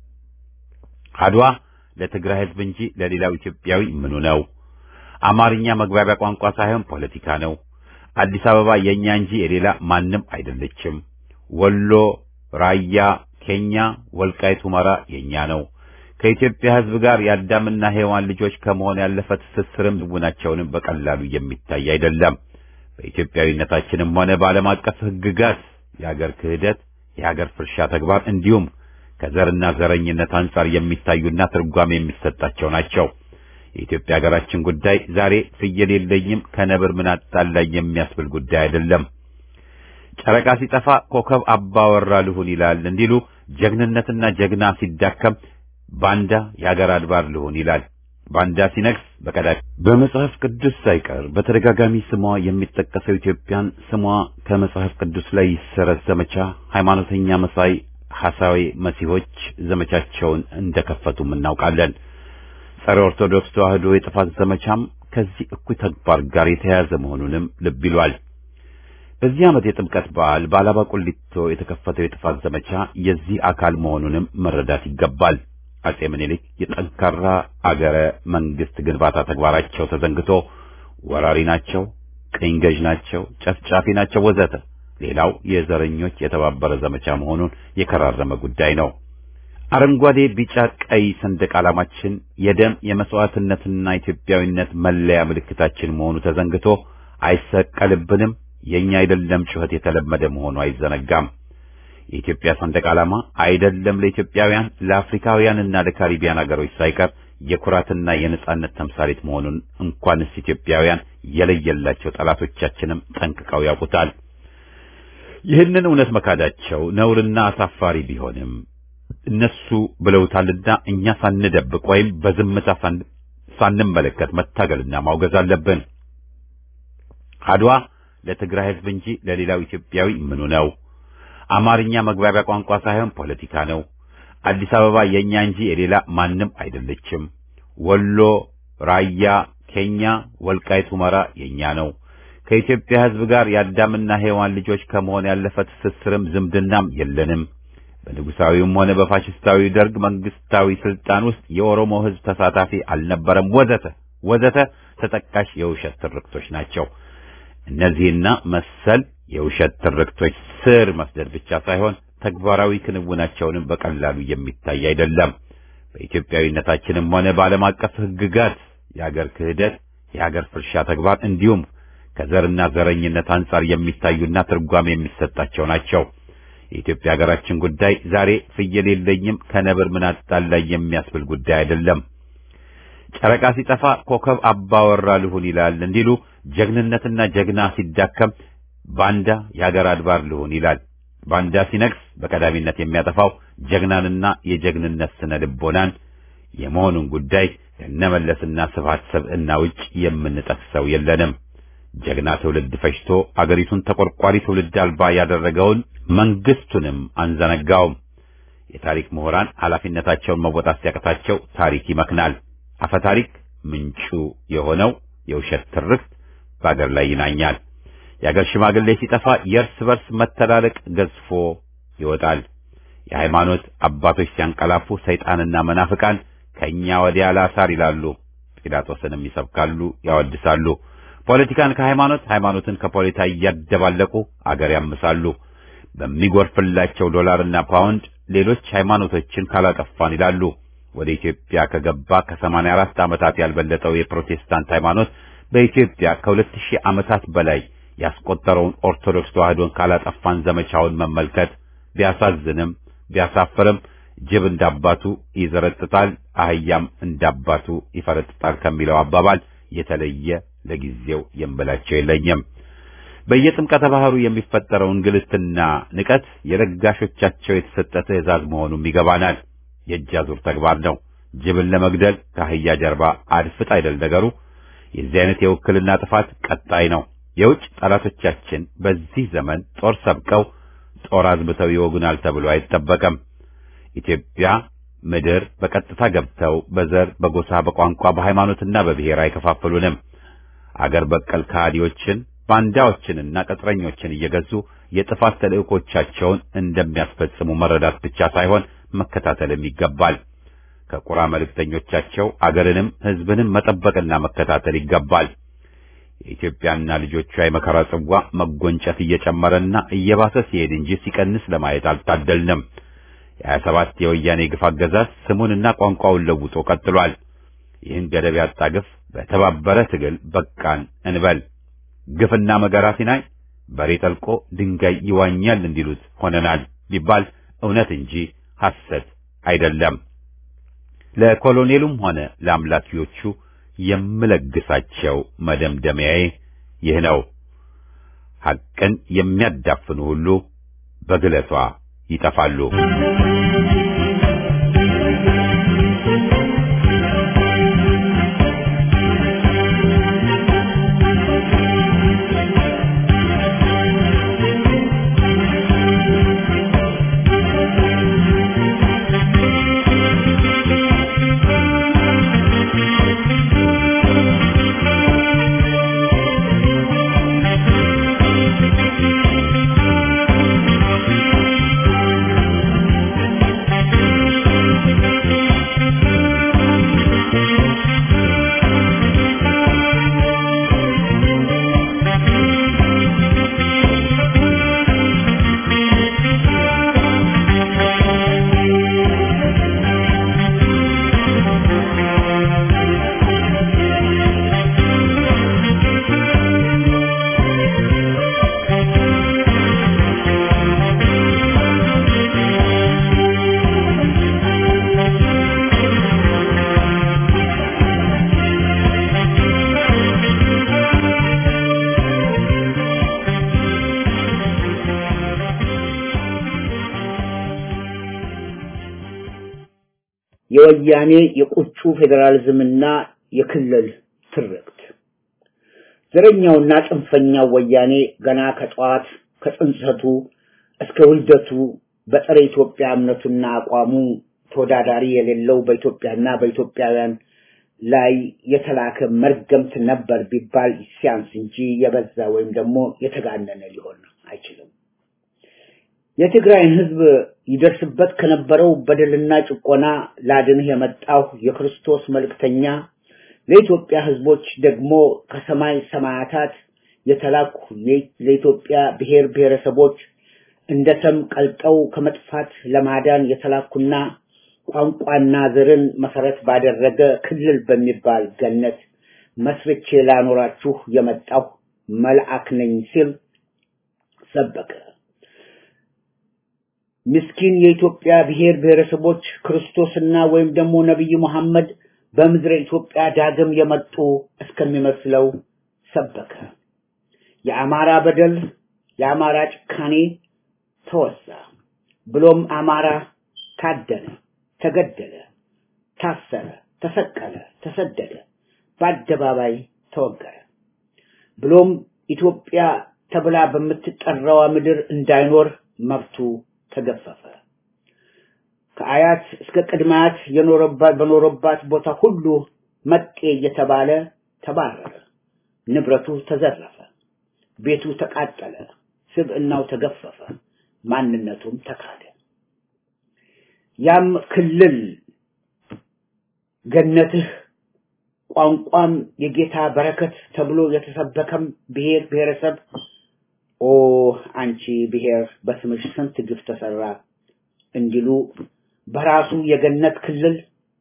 አድዋ ለትግራይ ሕዝብ እንጂ ለሌላው ኢትዮጵያዊ ምኑ ነው? አማርኛ መግባቢያ ቋንቋ ሳይሆን ፖለቲካ ነው። አዲስ አበባ የኛ እንጂ የሌላ ማንም አይደለችም። ወሎ፣ ራያ፣ ኬኛ፣ ወልቃይት፣ ሁመራ የኛ ነው። ከኢትዮጵያ ሕዝብ ጋር የአዳምና ሔዋን ልጆች ከመሆን ያለፈ ትስስርም ዝውናቸውንም በቀላሉ የሚታይ አይደለም። በኢትዮጵያዊነታችንም ሆነ በዓለም አቀፍ ሕግጋት የአገር ክህደት፣ የአገር ፍርሻ ተግባር እንዲሁም ከዘርና ዘረኝነት አንጻር የሚታዩና ትርጓሜ የሚሰጣቸው ናቸው። የኢትዮጵያ ሀገራችን ጉዳይ ዛሬ ፍየል የለኝም ከነብር ምን አጣላኝ የሚያስብል ጉዳይ አይደለም። ጨረቃ ሲጠፋ ኮከብ አባወራ ልሁን ይላል እንዲሉ ጀግንነትና ጀግና ሲዳከም ባንዳ የአገር አድባር ልሁን ይላል። ባንዳ ሲነግስ በቀዳሚ በመጽሐፍ ቅዱስ ሳይቀር በተደጋጋሚ ስሟ የሚጠቀሰው ኢትዮጵያን ስሟ ከመጽሐፍ ቅዱስ ላይ ይሰረዝ ዘመቻ ሃይማኖተኛ መሳይ ሐሳዊ መሲሆች ዘመቻቸውን እንደከፈቱም እናውቃለን። ጸረ ኦርቶዶክስ ተዋህዶ የጥፋት ዘመቻም ከዚህ እኩይ ተግባር ጋር የተያያዘ መሆኑንም ልብ ይሏል። በዚህ ዓመት የጥምቀት በዓል በአላባ ቁሊቶ የተከፈተው የጥፋት ዘመቻ የዚህ አካል መሆኑንም መረዳት ይገባል። አጼ ምኒልክ የጠንካራ አገረ መንግስት ግንባታ ተግባራቸው ተዘንግቶ ወራሪ ናቸው፣ ቅኝ ገዥ ናቸው፣ ጨፍጫፊ ናቸው ወዘተ ሌላው የዘረኞች የተባበረ ዘመቻ መሆኑን የከራረመ ጉዳይ ነው። አረንጓዴ፣ ቢጫ፣ ቀይ ሰንደቅ ዓላማችን የደም የመስዋዕትነትና ኢትዮጵያዊነት መለያ ምልክታችን መሆኑ ተዘንግቶ አይሰቀልብንም፣ የኛ አይደለም ጩኸት የተለመደ መሆኑ አይዘነጋም። የኢትዮጵያ ሰንደቅ ዓላማ አይደለም ለኢትዮጵያውያን ለአፍሪካውያንና ለካሪቢያን አገሮች ሳይቀር የኩራትና የነጻነት ተምሳሌት መሆኑን እንኳንስ ኢትዮጵያውያን የለየላቸው ጠላቶቻችንም ጠንቅቀው ያውቁታል። ይህንን እውነት መካዳቸው ነውርና አሳፋሪ ቢሆንም እነሱ ብለውታልና እኛ ሳንደብቅ ወይም በዝምታ ሳንመለከት መታገልና ማውገዝ አለብን። አድዋ ለትግራይ ሕዝብ እንጂ ለሌላው ኢትዮጵያዊ ምኑ ነው? አማርኛ መግባቢያ ቋንቋ ሳይሆን ፖለቲካ ነው። አዲስ አበባ የኛ እንጂ የሌላ ማንም አይደለችም። ወሎ፣ ራያ፣ ኬኛ፣ ወልቃይት፣ ሁመራ የኛ ነው። ከኢትዮጵያ ሕዝብ ጋር የአዳምና ሔዋን ልጆች ከመሆን ያለፈ ትስስርም ዝምድናም የለንም። በንጉሳዊውም ሆነ በፋሽስታዊ ደርግ መንግስታዊ ስልጣን ውስጥ የኦሮሞ ሕዝብ ተሳታፊ አልነበረም፣ ወዘተ ወዘተ ተጠቃሽ የውሸት ትርክቶች ናቸው። እነዚህና መሰል የውሸት ትርክቶች ስር መስደድ ብቻ ሳይሆን ተግባራዊ ክንውናቸውንም በቀላሉ የሚታይ አይደለም። በኢትዮጵያዊነታችንም ሆነ በዓለም አቀፍ ሕግጋት የአገር ክህደት፣ የአገር ፍርሻ ተግባር እንዲሁም ከዘርና ዘረኝነት አንጻር የሚታዩና ትርጓሜ የሚሰጣቸው ናቸው። የኢትዮጵያ ሀገራችን ጉዳይ ዛሬ ፍየል የለኝም ከነብር ምን አጣላኝ የሚያስብል ጉዳይ አይደለም። ጨረቃ ሲጠፋ ኮከብ አባወራ ልሁን ይላል እንዲሉ ጀግንነትና ጀግና ሲዳከም ባንዳ የሀገር አድባር ልሁን ይላል። ባንዳ ሲነግስ በቀዳሚነት የሚያጠፋው ጀግናንና የጀግንነት ስነ ልቦናን የመሆኑን ጉዳይ ከነመለስና ስብሐት ሰብዕና ውጭ የምንጠቅሰው የለንም። ጀግና ትውልድ ፈጅቶ አገሪቱን ተቆርቋሪ ትውልድ አልባ ያደረገውን መንግስቱንም አንዘነጋውም። የታሪክ ምሁራን ኃላፊነታቸውን መወጣት ሲያቅታቸው ታሪክ ይመክናል። አፈ ታሪክ ምንጩ የሆነው የውሸት ትርክት በአገር ላይ ይናኛል። የአገር ሽማግሌ ሲጠፋ የእርስ በርስ መተላለቅ ገዝፎ ይወጣል። የሃይማኖት አባቶች ሲያንቀላፉ ሰይጣንና መናፍቃን ከእኛ ወዲያ ላሳር ይላሉ። ጲላጦስንም ይሰብካሉ፣ ያወድሳሉ። ፖለቲካን ከሃይማኖት ሃይማኖትን ከፖለቲካ እያደባለቁ አገር ያምሳሉ። በሚጎርፍላቸው ዶላርና ፓውንድ ሌሎች ሃይማኖቶችን ካላጠፋን ይላሉ። ወደ ኢትዮጵያ ከገባ ከሰማንያ አራት ዓመታት ያልበለጠው የፕሮቴስታንት ሃይማኖት በኢትዮጵያ ከሁለት ሺህ ዓመታት በላይ ያስቆጠረውን ኦርቶዶክስ ተዋህዶን ካላጠፋን ዘመቻውን መመልከት ቢያሳዝንም ቢያሳፍርም ጅብ እንዳባቱ ይዘረጥጣል፣ አህያም እንዳባቱ ይፈረጥጣል ከሚለው አባባል የተለየ ለጊዜው የምላቸው የለኝም። በየጥምቀተ ባህሩ የሚፈጠረው እንግልትና ንቀት የለጋሾቻቸው የተሰጠ ትእዛዝ መሆኑም ይገባናል። የእጅ አዙር ተግባር ነው። ጅብን ለመግደል ከአህያ ጀርባ አድፍጥ አይደል ነገሩ። የዚህ አይነት የውክልና ጥፋት ቀጣይ ነው። የውጭ ጠላቶቻችን በዚህ ዘመን ጦር ሰብቀው ጦር አዝምተው ይወጉናል ተብሎ አይጠበቅም። ኢትዮጵያ ምድር በቀጥታ ገብተው በዘር፣ በጎሳ፣ በቋንቋ፣ በሃይማኖትና በብሔር አይከፋፍሉንም። አገር በቀል ከሃዲዎችን ባንዳዎችንና ቅጥረኞችን እየገዙ የጥፋት ተልእኮቻቸውን እንደሚያስፈጽሙ መረዳት ብቻ ሳይሆን መከታተልም ይገባል። ከቁራ መልእክተኞቻቸው አገርንም ሕዝብንም መጠበቅና መከታተል ይገባል። የኢትዮጵያና ልጆቿ የመከራ ጽዋ መጎንጨት እየጨመረና እየባሰ ሲሄድ እንጂ ሲቀንስ ለማየት አልታደልንም። የሀያ ሰባት የወያኔ ግፍ አገዛዝ ስሙንና ቋንቋውን ለውጦ ቀጥሏል። ይህን ገደብ ያጣ ግፍ በተባበረ ትግል በቃን እንበል። ግፍና መገራ ሲናይ በሬ ጠልቆ ድንጋይ ይዋኛል እንዲሉት ሆነናል ቢባል እውነት እንጂ ሐሰት አይደለም። ለኮሎኔሉም ሆነ ለአምላኪዎቹ የምለግሳቸው መደምደሚያዬ ይህ ነው። ሐቅን የሚያዳፍኑ ሁሉ በግለቷ ይጠፋሉ። የወያኔ የቁጩ ፌዴራሊዝምና የክልል ትርክት ዘረኛውና ጽንፈኛው ወያኔ ገና ከጠዋት ከጽንሰቱ እስከ ውልደቱ በጸረ ኢትዮጵያ እምነቱና አቋሙ ተወዳዳሪ የሌለው በኢትዮጵያና በኢትዮጵያውያን ላይ የተላከ መርገምት ነበር ቢባል ሲያንስ እንጂ የበዛ ወይም ደግሞ የተጋነነ ሊሆን አይችልም። የትግራይን ህዝብ ይደርስበት ከነበረው በደልና ጭቆና ላድንህ የመጣሁ የክርስቶስ መልእክተኛ ለኢትዮጵያ ህዝቦች ደግሞ ከሰማይ ሰማያታት የተላኩ ለኢትዮጵያ ብሔር ብሔረሰቦች እንደ ሰም ቀልጠው ከመጥፋት ለማዳን የተላኩና ቋንቋና ዘርን መሰረት ባደረገ ክልል በሚባል ገነት መስርቼ ላኖራችሁ የመጣሁ መልአክ ነኝ ሲል ሰበከ። ምስኪን የኢትዮጵያ ብሔር ብሔረሰቦች ክርስቶስና ወይም ደግሞ ነቢይ መሐመድ በምድረ ኢትዮጵያ ዳግም የመጡ እስከሚመስለው ሰበከ። የአማራ በደል፣ የአማራ ጭካኔ ተወሳ። ብሎም አማራ ታደነ፣ ተገደለ፣ ታሰረ፣ ተሰቀለ፣ ተሰደደ፣ በአደባባይ ተወገረ። ብሎም ኢትዮጵያ ተብላ በምትጠራዋ ምድር እንዳይኖር መብቱ ተገፈፈ። ከአያት እስከ ቅድማያት የኖረባት በኖረባት ቦታ ሁሉ መጤ እየተባለ ተባረረ። ንብረቱ ተዘረፈ፣ ቤቱ ተቃጠለ፣ ስብዕናው ተገፈፈ፣ ማንነቱም ተካደ። ያም ክልል ገነትህ ቋንቋም የጌታ በረከት ተብሎ የተሰበከም ብሔር ብሔረሰብ ኦ አንቺ ብሔር በስምሽ ስንት ግፍ ተሰራ እንዲሉ በራሱ የገነት ክልል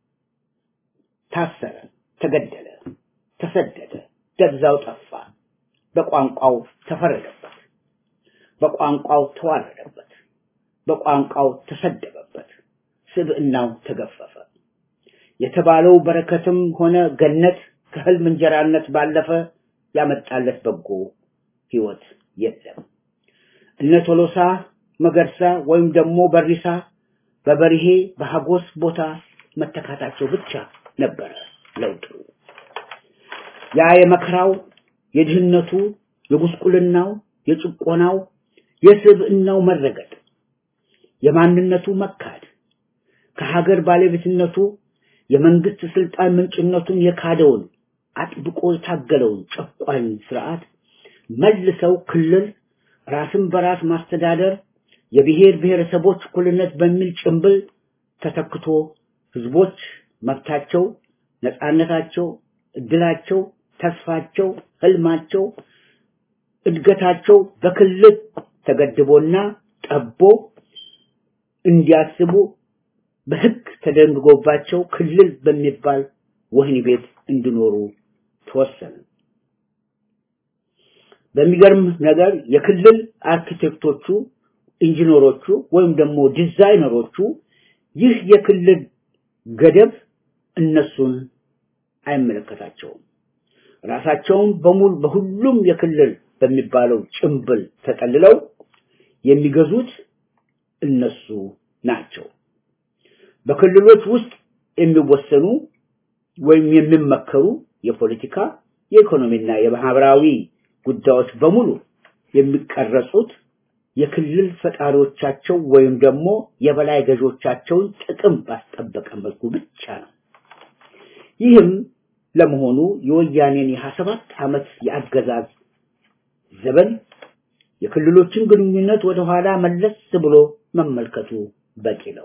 ታሰረ፣ ተገደለ፣ ተሰደደ፣ ደብዛው ጠፋ፣ በቋንቋው ተፈረደበት፣ በቋንቋው ተዋረደበት፣ በቋንቋው ተሰደበበት፣ ስብዕናው ተገፈፈ። የተባለው በረከትም ሆነ ገነት ከህልም እንጀራነት ባለፈ ያመጣለት በጎ ህይወት የለም። እነ ቶሎሳ መገርሳ ወይም ደግሞ በሪሳ በበርሄ በሀጎስ ቦታ መተካታቸው ብቻ ነበረ ለውጡ። ያ የመከራው፣ የድህነቱ፣ የጉስቁልናው፣ የጭቆናው፣ የስብዕናው መረገጥ፣ የማንነቱ መካድ፣ ከሀገር ባለቤትነቱ የመንግስት ስልጣን ምንጭነቱን የካደውን አጥብቆ የታገለውን ጨቋኝ ስርዓት መልሰው ክልል ራስን በራስ ማስተዳደር የብሔር ብሔረሰቦች እኩልነት በሚል ጭንብል ተተክቶ ህዝቦች መብታቸው፣ ነፃነታቸው፣ እድላቸው፣ ተስፋቸው፣ ህልማቸው፣ እድገታቸው በክልል ተገድቦና ጠቦ እንዲያስቡ በህግ ተደንግጎባቸው ክልል በሚባል ወህኒ ቤት እንዲኖሩ ተወሰነ። በሚገርም ነገር የክልል አርኪቴክቶቹ፣ ኢንጂነሮቹ ወይም ደግሞ ዲዛይነሮቹ ይህ የክልል ገደብ እነሱን አይመለከታቸውም። ራሳቸውን በሙሉ በሁሉም የክልል በሚባለው ጭንብል ተጠልለው የሚገዙት እነሱ ናቸው። በክልሎች ውስጥ የሚወሰኑ ወይም የሚመከሩ የፖለቲካ የኢኮኖሚና የማህበራዊ ጉዳዮች በሙሉ የሚቀረጹት የክልል ፈጣሪዎቻቸው ወይም ደግሞ የበላይ ገዦቻቸውን ጥቅም ባስጠበቀ መልኩ ብቻ ነው። ይህም ለመሆኑ የወያኔን የሀያ ሰባት ዓመት የአገዛዝ ዘመን የክልሎችን ግንኙነት ወደኋላ መለስ ብሎ መመልከቱ በቂ ነው።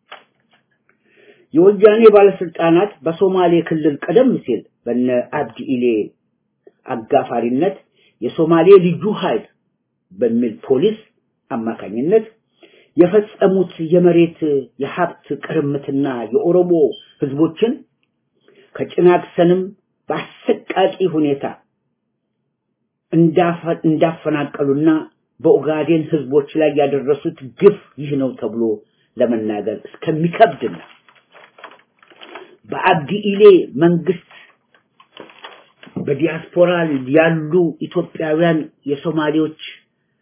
የወያኔ ባለስልጣናት በሶማሌ ክልል ቀደም ሲል በነ አብዲ ኢሌ አጋፋሪነት የሶማሌ ልዩ ኃይል በሚል ፖሊስ አማካኝነት የፈጸሙት የመሬት የሀብት ቅርምትና የኦሮሞ ህዝቦችን ከጭናክሰንም በአሰቃቂ ሁኔታ እንዳፈናቀሉና በኦጋዴን ህዝቦች ላይ ያደረሱት ግፍ ይህ ነው ተብሎ ለመናገር እስከሚከብድና በአብዲ ኢሌ መንግስት በዲያስፖራ ያሉ ኢትዮጵያውያን የሶማሌዎች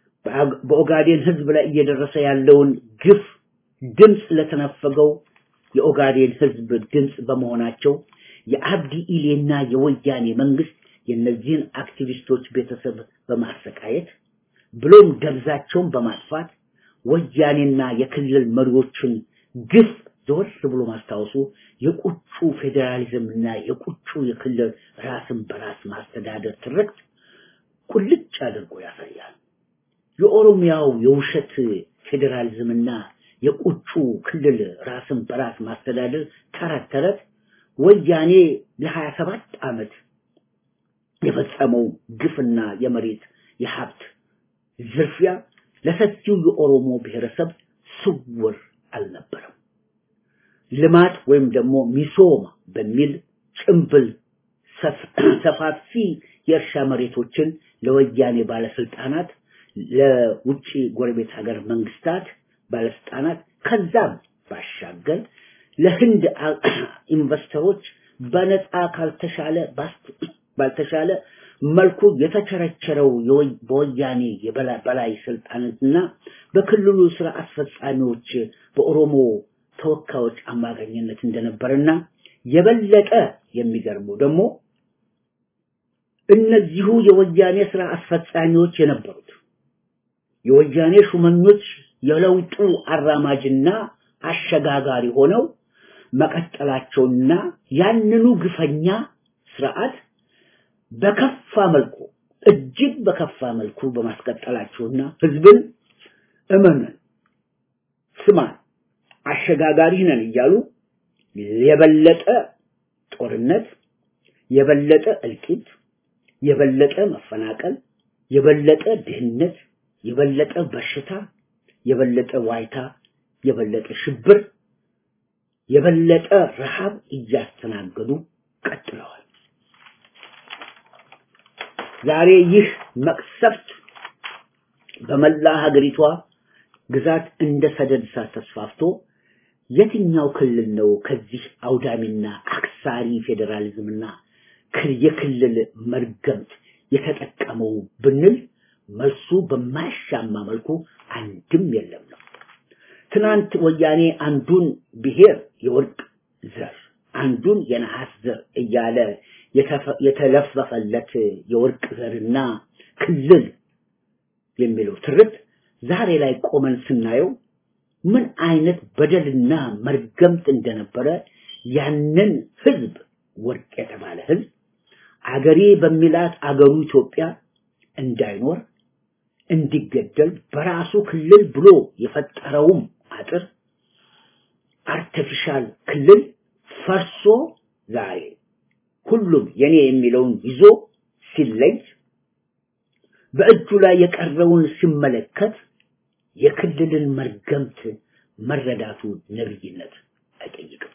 በኦጋዴን ህዝብ ላይ እየደረሰ ያለውን ግፍ ድምፅ ለተነፈገው የኦጋዴን ህዝብ ድምፅ በመሆናቸው የአብዲ ኢሌና የወያኔ መንግስት የእነዚህን አክቲቪስቶች ቤተሰብ በማሰቃየት ብሎም ደብዛቸውን በማጥፋት ወያኔና የክልል መሪዎችን ግፍ ዘወር ብሎ ማስታወሱ የቁጩ ፌዴራሊዝምና የቁጩ የክልል ራስን በራስ ማስተዳደር ትርክት ቁልጭ አድርጎ ያሳያል። የኦሮሚያው የውሸት ፌዴራሊዝምና የቁጩ ክልል ራስን በራስ ማስተዳደር ተረት ተረት ወያኔ ለሀያ ሰባት ዓመት የፈጸመው ግፍና የመሬት የሀብት ዝርፊያ ለሰፊው የኦሮሞ ብሔረሰብ ስውር አልነበረም። ልማት ወይም ደግሞ ሚሶማ በሚል ጭምብል ሰፋፊ የእርሻ መሬቶችን ለወያኔ ባለስልጣናት፣ ለውጭ ጎረቤት ሀገር መንግስታት ባለስልጣናት ከዛም ባሻገር ለህንድ ኢንቨስተሮች በነፃ ካልተሻለ ባልተሻለ መልኩ የተቸረቸረው በወያኔ የበላይ ስልጣንና በክልሉ ስራ አስፈጻሚዎች በኦሮሞ ተወካዮች አማካኝነት እንደነበረና የበለጠ የሚገርመው ደግሞ እነዚሁ የወያኔ ስራ አስፈጻሚዎች የነበሩት የወያኔ ሹመኞች የለውጡ አራማጅና አሸጋጋሪ ሆነው መቀጠላቸውና ያንኑ ግፈኛ ስርዓት በከፋ መልኩ እጅግ በከፋ መልኩ በማስቀጠላቸውና ህዝብን እመነን ስማን አሸጋጋሪ ነን እያሉ የበለጠ ጦርነት፣ የበለጠ እልቂት፣ የበለጠ መፈናቀል፣ የበለጠ ድህነት፣ የበለጠ በሽታ፣ የበለጠ ዋይታ፣ የበለጠ ሽብር፣ የበለጠ ረሃብ እያስተናገዱ ቀጥለዋል። ዛሬ ይህ መቅሰፍት በመላ ሀገሪቷ ግዛት እንደ ሰደድ እሳት ተስፋፍቶ የትኛው ክልል ነው ከዚህ አውዳሚና አክሳሪ ፌዴራሊዝምና የክልል መርገምት የተጠቀመው ብንል መልሱ በማያሻማ መልኩ አንድም የለም ነው። ትናንት ወያኔ አንዱን ብሔር የወርቅ ዘር አንዱን የነሐስ ዘር እያለ የተለፈፈለት የወርቅ ዘርና ክልል የሚለው ትርት ዛሬ ላይ ቆመን ስናየው ምን አይነት በደልና መርገምት እንደነበረ ያንን ህዝብ ወርቅ የተባለ ህዝብ አገሬ በሚላት አገሩ ኢትዮጵያ እንዳይኖር እንዲገደል በራሱ ክልል ብሎ የፈጠረውም አጥር አርቲፊሻል ክልል ፈርሶ ዛሬ ሁሉም የኔ የሚለውን ይዞ ሲለይ በእጁ ላይ የቀረውን ሲመለከት የክልልን መርገምት መረዳቱ ነብይነት አይጠይቅም።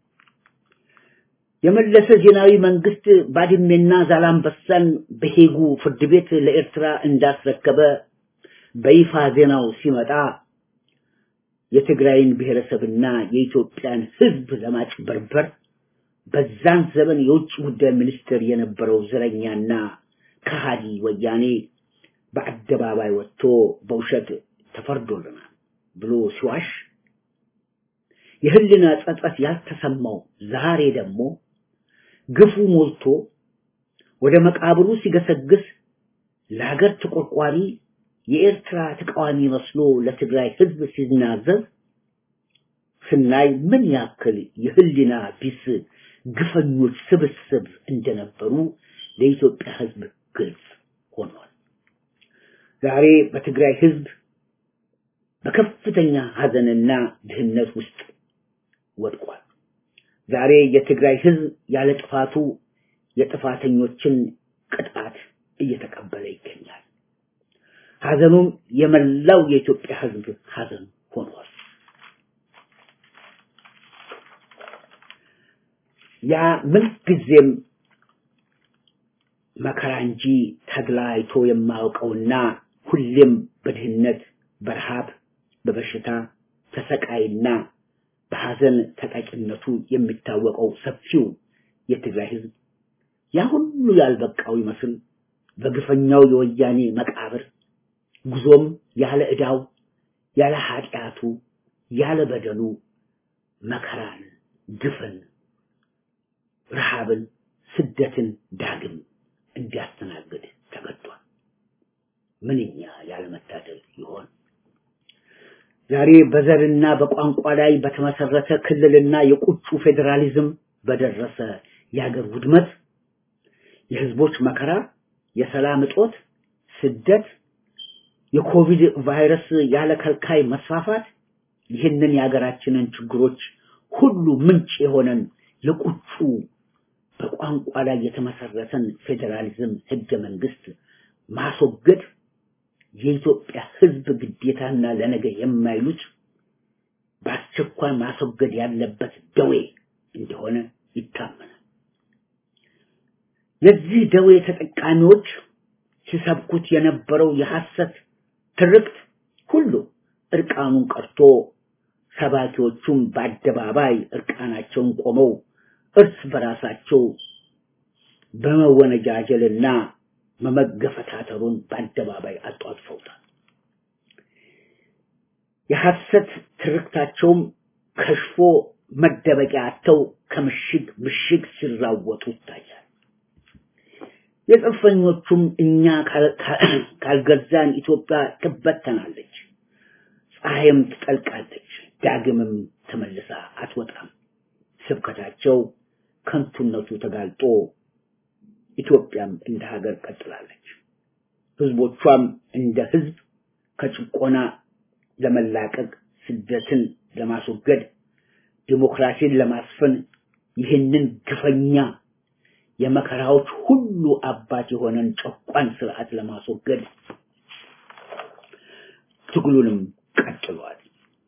የመለሰ ዜናዊ መንግስት ባድሜና ዛላምበሳን በሄጉ ፍርድ ቤት ለኤርትራ እንዳስረከበ በይፋ ዜናው ሲመጣ የትግራይን ብሔረሰብና የኢትዮጵያን ህዝብ ለማጭበርበር በዛን ዘመን የውጭ ጉዳይ ሚኒስትር የነበረው ዘረኛና ከሃዲ ወያኔ በአደባባይ ወጥቶ በውሸት ተፈርዶልናል ብሎ ሲዋሽ የህልና ጸጸት ያልተሰማው ዛሬ ደግሞ ግፉ ሞልቶ ወደ መቃብሩ ሲገሰግስ ለሀገር ተቆርቋሪ የኤርትራ ተቃዋሚ መስሎ ለትግራይ ህዝብ ሲናዘዝ ስናይ ምን ያክል የህሊና ቢስ ግፈኞች ስብስብ እንደነበሩ ለኢትዮጵያ ህዝብ ግልጽ ሆኗል። ዛሬ በትግራይ ህዝብ በከፍተኛ ሀዘንና ድህነት ውስጥ ወድቋል። ዛሬ የትግራይ ህዝብ ያለ ጥፋቱ የጥፋተኞችን ቅጣት እየተቀበለ ይገኛል። ሀዘኑም የመላው የኢትዮጵያ ህዝብ ሀዘን ሆኗል። ያ ምንጊዜም መከራ እንጂ ተድላ አይቶ የማያውቀውና ሁሌም በድህነት በረሃብ በበሽታ ተሰቃይና በሐዘን ተጠቂነቱ የሚታወቀው ሰፊው የትግራይ ህዝብ ያ ሁሉ ያልበቃው ይመስል በግፈኛው የወያኔ መቃብር ጉዞም ያለ ዕዳው ያለ ኃጢአቱ ያለ በደሉ መከራን ግፍን፣ ረሃብን፣ ስደትን ዳግም እንዲያስተናግድ ተገዷል። ምንኛ ያለመታደል ይሆን! ዛሬ በዘርና በቋንቋ ላይ በተመሰረተ ክልልና የቁጩ ፌዴራሊዝም በደረሰ የሀገር ውድመት፣ የህዝቦች መከራ፣ የሰላም እጦት፣ ስደት፣ የኮቪድ ቫይረስ ያለ ከልካይ መስፋፋት ይህንን የሀገራችንን ችግሮች ሁሉ ምንጭ የሆነን የቁጩ በቋንቋ ላይ የተመሰረተን ፌዴራሊዝም ህገ መንግስት ማስወገድ የኢትዮጵያ ህዝብ ግዴታና ለነገ የማይሉት በአስቸኳይ ማስወገድ ያለበት ደዌ እንደሆነ ይታመናል። የዚህ ደዌ ተጠቃሚዎች ሲሰብኩት የነበረው የሐሰት ትርክት ሁሉ እርቃኑን ቀርቶ ሰባኪዎቹም በአደባባይ እርቃናቸውን ቆመው እርስ በራሳቸው በመወነጃጀልና መመገፈታተሩን በአደባባይ አጧጥፈውታል። የሐሰት ትርክታቸውም ከሽፎ መደበቂያ አጥተው ከምሽግ ምሽግ ሲራወጡ ይታያል። የጽንፈኞቹም እኛ ካልገዛን ኢትዮጵያ ትበተናለች፣ ፀሐይም ትጠልቃለች፣ ዳግምም ተመልሳ አትወጣም። ስብከታቸው ከንቱነቱ ተጋልጦ ኢትዮጵያም እንደ ሀገር ቀጥላለች። ህዝቦቿም እንደ ህዝብ ከጭቆና ለመላቀቅ ስደትን ለማስወገድ ዲሞክራሲን ለማስፈን ይህንን ግፈኛ የመከራዎች ሁሉ አባት የሆነን ጨቋን ስርዓት ለማስወገድ ትግሉንም ቀጥሏል።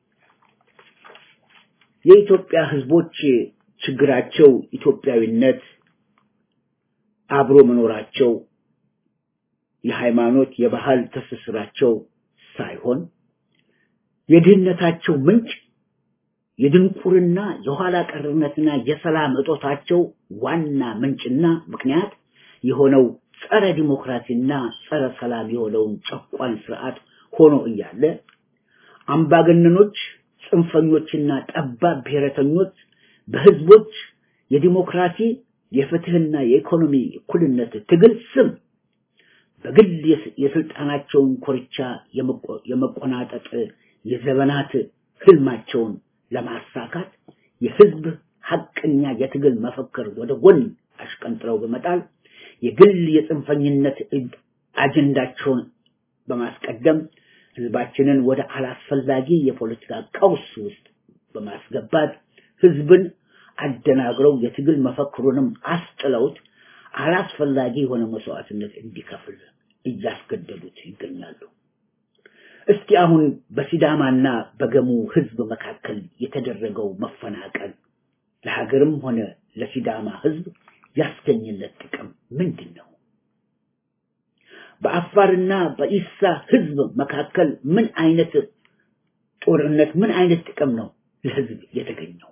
የኢትዮጵያ ህዝቦች ችግራቸው ኢትዮጵያዊነት፣ አብሮ መኖራቸው፣ የሃይማኖት የባህል ትስስራቸው ሳይሆን የድህነታቸው ምንጭ የድንቁርና የኋላ ቀርነትና የሰላም እጦታቸው ዋና ምንጭና ምክንያት የሆነው ጸረ ዲሞክራሲና ጸረ ሰላም የሆነውን ጨቋን ስርዓት ሆኖ እያለ አምባገነኖች፣ ጽንፈኞችና ጠባብ ብሔረተኞች በህዝቦች የዲሞክራሲ የፍትህና የኢኮኖሚ እኩልነት ትግል ስም በግል የስልጣናቸውን ኮርቻ የመቆናጠጥ የዘመናት ህልማቸውን ለማሳካት የህዝብ ሐቀኛ የትግል መፈክር ወደ ጎን አሽቀንጥረው በመጣል የግል የጽንፈኝነት አጀንዳቸውን በማስቀደም ህዝባችንን ወደ አላስፈላጊ የፖለቲካ ቀውስ ውስጥ በማስገባት ህዝብን አደናግረው የትግል መፈክሩንም አስጥለውት አላስፈላጊ የሆነ መስዋዕትነት እንዲከፍል እያስገደዱት ይገኛሉ። እስቲ አሁን በሲዳማና በገሙ ህዝብ መካከል የተደረገው መፈናቀል ለሀገርም ሆነ ለሲዳማ ህዝብ ያስገኝለት ጥቅም ምንድን ነው? በአፋርና በኢሳ ህዝብ መካከል ምን አይነት ጦርነት፣ ምን አይነት ጥቅም ነው ለህዝብ የተገኘው?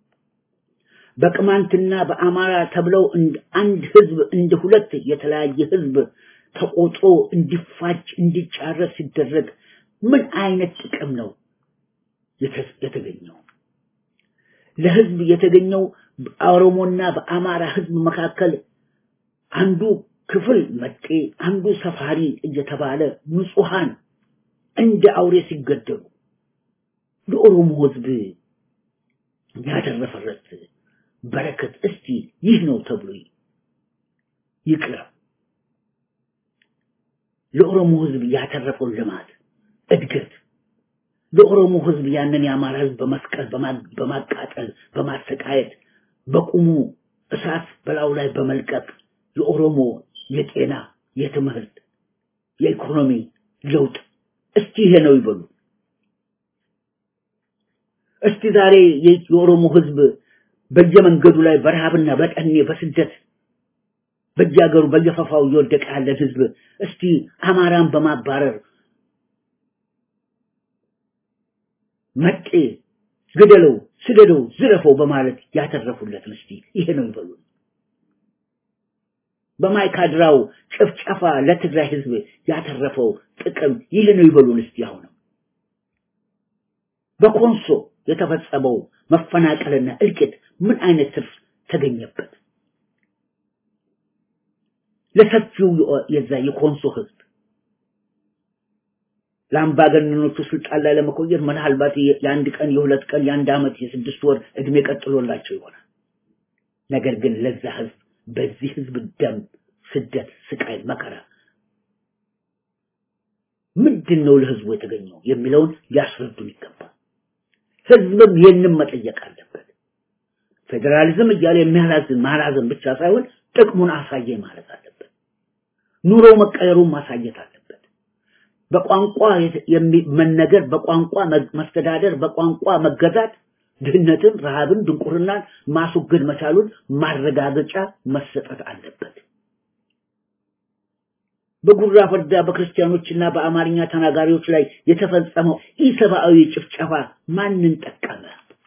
በቅማንትና በአማራ ተብለው አንድ ህዝብ እንደ ሁለት የተለያየ ህዝብ ተቆጥሮ እንዲፋጅ እንዲጫረስ ሲደረግ ምን አይነት ጥቅም ነው የተገኘው? ለህዝብ የተገኘው በኦሮሞና በአማራ ህዝብ መካከል አንዱ ክፍል መጤ፣ አንዱ ሰፋሪ እየተባለ ንጹሃን እንደ አውሬ ሲገደሉ ለኦሮሞ ህዝብ ያተረፈረት በረከት እስቲ ይህ ነው ተብሎ ይቅረብ። ለኦሮሞ ህዝብ ያተረፈው ልማት እድገት ለኦሮሞ ህዝብ ያንን የአማራ ህዝብ በመስቀል በማቃጠል በማሰቃየት በቁሙ እሳት በላዩ ላይ በመልቀቅ የኦሮሞ የጤና የትምህርት የኢኮኖሚ ለውጥ እስቲ ይሄ ነው ይበሉ። እስቲ ዛሬ የኦሮሞ ህዝብ በየመንገዱ ላይ በረሃብና በጠኔ በስደት በየሀገሩ በየፈፋው እየወደቀ ያለን ህዝብ እስቲ አማራን በማባረር መጤ ግደለው፣ ስደደው፣ ዝረፈው በማለት ያተረፉለትን እስቲ ይሄ ነው ይበሉ። በማይካድራው ጭፍጨፋ ለትግራይ ህዝብ ያተረፈው ጥቅም ይህ ነው ይበሉን እስቲ አሁንም በኮንሶ የተፈጸመው መፈናቀልና እልቂት ምን አይነት ትርፍ ተገኘበት? ለሰፊው የዛ የኮንሶ ህዝብ ለአምባገነኖቹ ስልጣን ላይ ለመቆየት ምናልባት የአንድ ቀን የሁለት ቀን የአንድ ዓመት የስድስት ወር እድሜ ቀጥሎላቸው ይሆናል። ነገር ግን ለዛ ህዝብ በዚህ ህዝብ ደም፣ ስደት፣ ስቃይ፣ መከራ ምንድን ነው ለህዝቡ የተገኘው የሚለውን ሊያስረዱን ይገባል። ህዝብም ይህንን መጠየቅ አለበት። ፌዴራሊዝም እያለ የሚያላዝን ማላዘን ብቻ ሳይሆን ጥቅሙን አሳየኝ ማለት አለበት። ኑሮ መቀየሩን ማሳየት አለበት። በቋንቋ መነገር፣ በቋንቋ መስተዳደር፣ በቋንቋ መገዛት ድህነትን፣ ረሃብን፣ ድንቁርናን ማስወገድ መቻሉን ማረጋገጫ መሰጠት አለበት። በጉራ ፈርዳ በክርስቲያኖችና በአማርኛ ተናጋሪዎች ላይ የተፈጸመው ኢሰብአዊ ጭፍጨፋ ማንን ጠቀመ?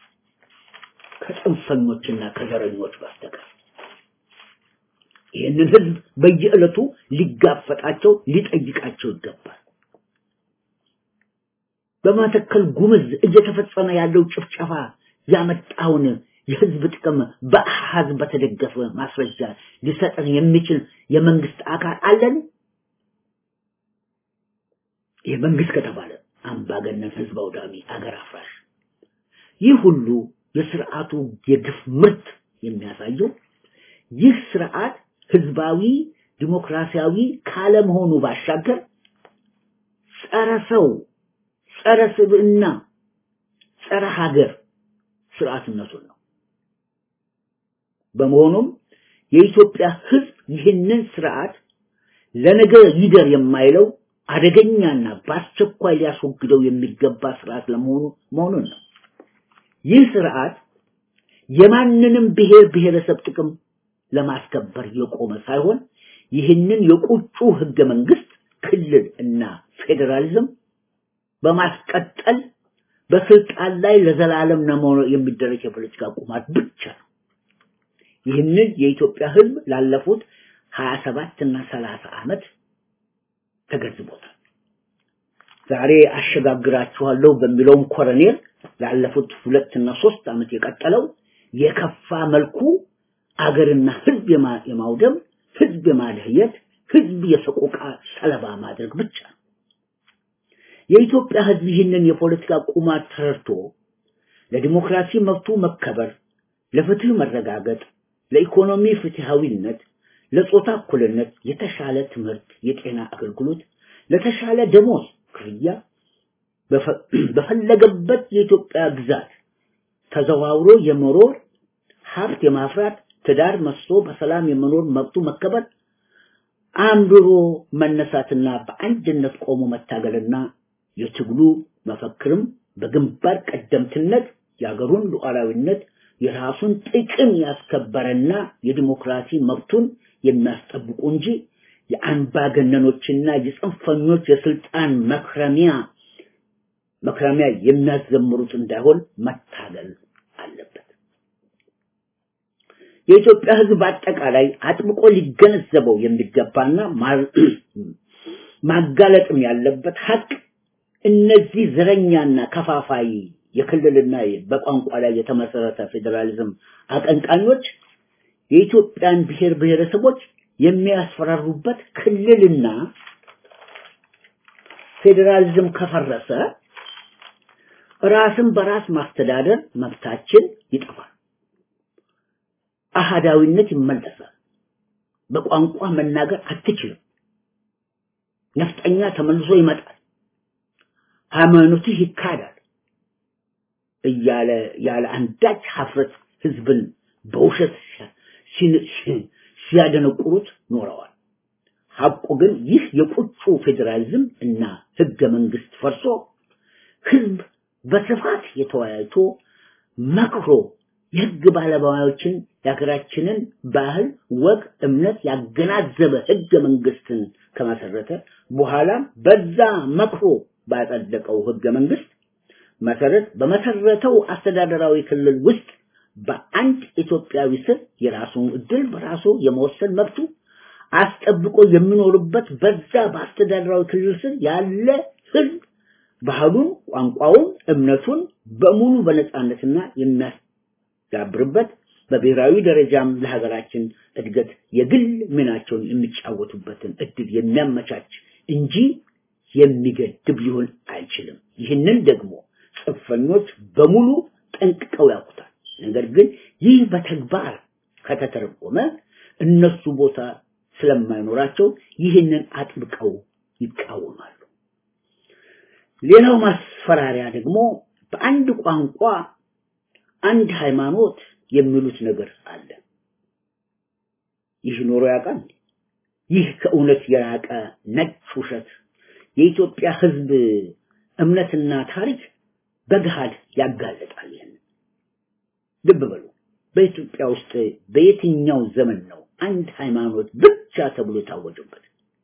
ከጽንፈኞችና ከዘረኞች በስተቀር ይህንን ህዝብ በየዕለቱ ሊጋፈጣቸው ሊጠይቃቸው ይገባል። በመተከል ጉምዝ እየተፈጸመ ያለው ጭፍጨፋ ያመጣውን የህዝብ ጥቅም በአሃዝ በተደገፈ ማስረጃ ሊሰጠን የሚችል የመንግስት አካል አለን? ይህ መንግስት ከተባለ አምባገነን ህዝብ አውዳሚ አገር አፍራሽ ይህ ሁሉ የስርዓቱ የግፍ ምርት የሚያሳየው ይህ ስርዓት ህዝባዊ ዲሞክራሲያዊ ካለመሆኑ ባሻገር ጸረ ሰው፣ ጸረ ስብዕና፣ ጸረ ሀገር ስርዓትነቱን ነው። በመሆኑም የኢትዮጵያ ህዝብ ይህንን ስርዓት ለነገ ይደር የማይለው አደገኛና በአስቸኳይ ሊያስወግደው የሚገባ ስርዓት ለመሆኑ መሆኑን ነው። ይህ ስርዓት የማንንም ብሔር ብሔረሰብ ጥቅም ለማስከበር የቆመ ሳይሆን ይህንን የቁጩ ህገ መንግስት ክልል እና ፌዴራሊዝም በማስቀጠል በስልጣን ላይ ለዘላለም ለመሆን የሚደረግ የፖለቲካ ቁማት ብቻ ነው። ይህንን የኢትዮጵያ ህዝብ ላለፉት 27 እና 30 ዓመት ተገንዝቦታል። ዛሬ አሸጋግራችኋለሁ በሚለውም ኮረኔል ላለፉት ሁለት እና ሶስት ዓመት የቀጠለው የከፋ መልኩ አገርና ህዝብ የማውደም ህዝብ የማለህየት ህዝብ የሰቆቃ ሰለባ ማድረግ ብቻ ነው። የኢትዮጵያ ህዝብ ይህንን የፖለቲካ ቁማር ተረድቶ ለዲሞክራሲ መብቱ መከበር፣ ለፍትህ መረጋገጥ፣ ለኢኮኖሚ ፍትሃዊነት፣ ለጾታ እኩልነት፣ የተሻለ ትምህርት፣ የጤና አገልግሎት፣ ለተሻለ ደሞዝ ክፍያ በፈለገበት የኢትዮጵያ ግዛት ተዘዋውሮ የመኖር ሀብት የማፍራት ትዳር መስቶ በሰላም የመኖር መብቱ መከበር አንብሮ መነሳትና በአንድነት ቆሞ መታገልና የትግሉ መፈክርም በግንባር ቀደምትነት የሀገሩን ሉዓላዊነት የራሱን ጥቅም ያስከበረና የዲሞክራሲ መብቱን የሚያስጠብቁ እንጂ የአምባገነኖችና የጽንፈኞች የስልጣን መክረሚያ መክረሚያ የሚያዘምሩት እንዳይሆን መታገል አለበት። የኢትዮጵያ ሕዝብ በአጠቃላይ አጥብቆ ሊገነዘበው የሚገባና ማጋለጥም ያለበት ሀቅ እነዚህ ዘረኛና ከፋፋይ የክልልና በቋንቋ ላይ የተመሰረተ ፌዴራሊዝም አቀንቃኞች የኢትዮጵያን ብሔር ብሔረሰቦች የሚያስፈራሩበት ክልልና ፌዴራሊዝም ከፈረሰ ራስን በራስ ማስተዳደር መብታችን ይጠፋል። አሃዳዊነት ይመለሳል። በቋንቋ መናገር አትችልም። ነፍጠኛ ተመልሶ ይመጣል። ሃይማኖትህ ይካዳል እያለ ያለ አንዳች ሀፍረት ህዝብን በውሸት ሲያደነቁሩት ኖረዋል። ሐቁ ግን ይህ የቁጩ ፌዴራሊዝም እና ህገ መንግስት ፈርሶ ህዝብ በስፋት የተወያይቶ መክሮ የህግ ባለሙያዎችን የሀገራችንን ባህል፣ ወግ፣ እምነት ያገናዘበ ህገ መንግስትን ከመሰረተ በኋላም በዛ መክሮ ባጸደቀው ህገ መንግስት መሰረት በመሰረተው አስተዳደራዊ ክልል ውስጥ በአንድ ኢትዮጵያዊ ስር የራሱን እድል በራሱ የመወሰን መብቱ አስጠብቆ የሚኖርበት በዛ በአስተዳደራዊ ክልል ስር ያለ ህዝብ ባህሉን፣ ቋንቋውን፣ እምነቱን በሙሉ በነጻነትና የሚያዳብርበት በብሔራዊ ደረጃም ለሀገራችን እድገት የግል ሚናቸውን የሚጫወቱበትን እድል የሚያመቻች እንጂ የሚገድብ ሊሆን አይችልም። ይህንን ደግሞ ጽንፈኞች በሙሉ ጠንቅቀው ያውቁታል። ነገር ግን ይህ በተግባር ከተተረጎመ እነሱ ቦታ ስለማይኖራቸው ይህንን አጥብቀው ይቃወማሉ። ሌላው ማስፈራሪያ ደግሞ በአንድ ቋንቋ አንድ ሃይማኖት የሚሉት ነገር አለ። ይህ ኖሮ ያውቃል? ይህ ከእውነት የራቀ ነጭ ውሸት የኢትዮጵያ ሕዝብ እምነትና ታሪክ በገሃድ ያጋለጣል። ይህን ልብ በሉ። በኢትዮጵያ ውስጥ በየትኛው ዘመን ነው አንድ ሃይማኖት ብቻ ተብሎ የታወጀበት?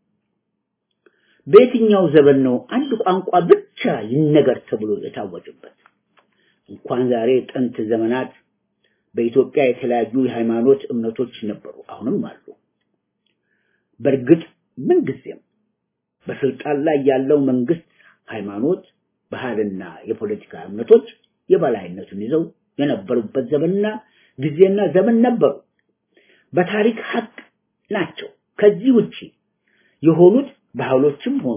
በየትኛው ዘመን ነው አንድ ቋንቋ ብቻ ይነገር ተብሎ የታወጀበት? እንኳን ዛሬ ጥንት ዘመናት በኢትዮጵያ የተለያዩ የሃይማኖት እምነቶች ነበሩ፣ አሁንም አሉ። በእርግጥ ምንጊዜም በስልጣን ላይ ያለው መንግስት ሃይማኖት፣ ባህልና የፖለቲካ እምነቶች የበላይነቱን ይዘው የነበሩበት ዘመንና ጊዜና ዘመን ነበሩ። በታሪክ ሀቅ ናቸው። ከዚህ ውጪ የሆኑት ባህሎችም ሆኑ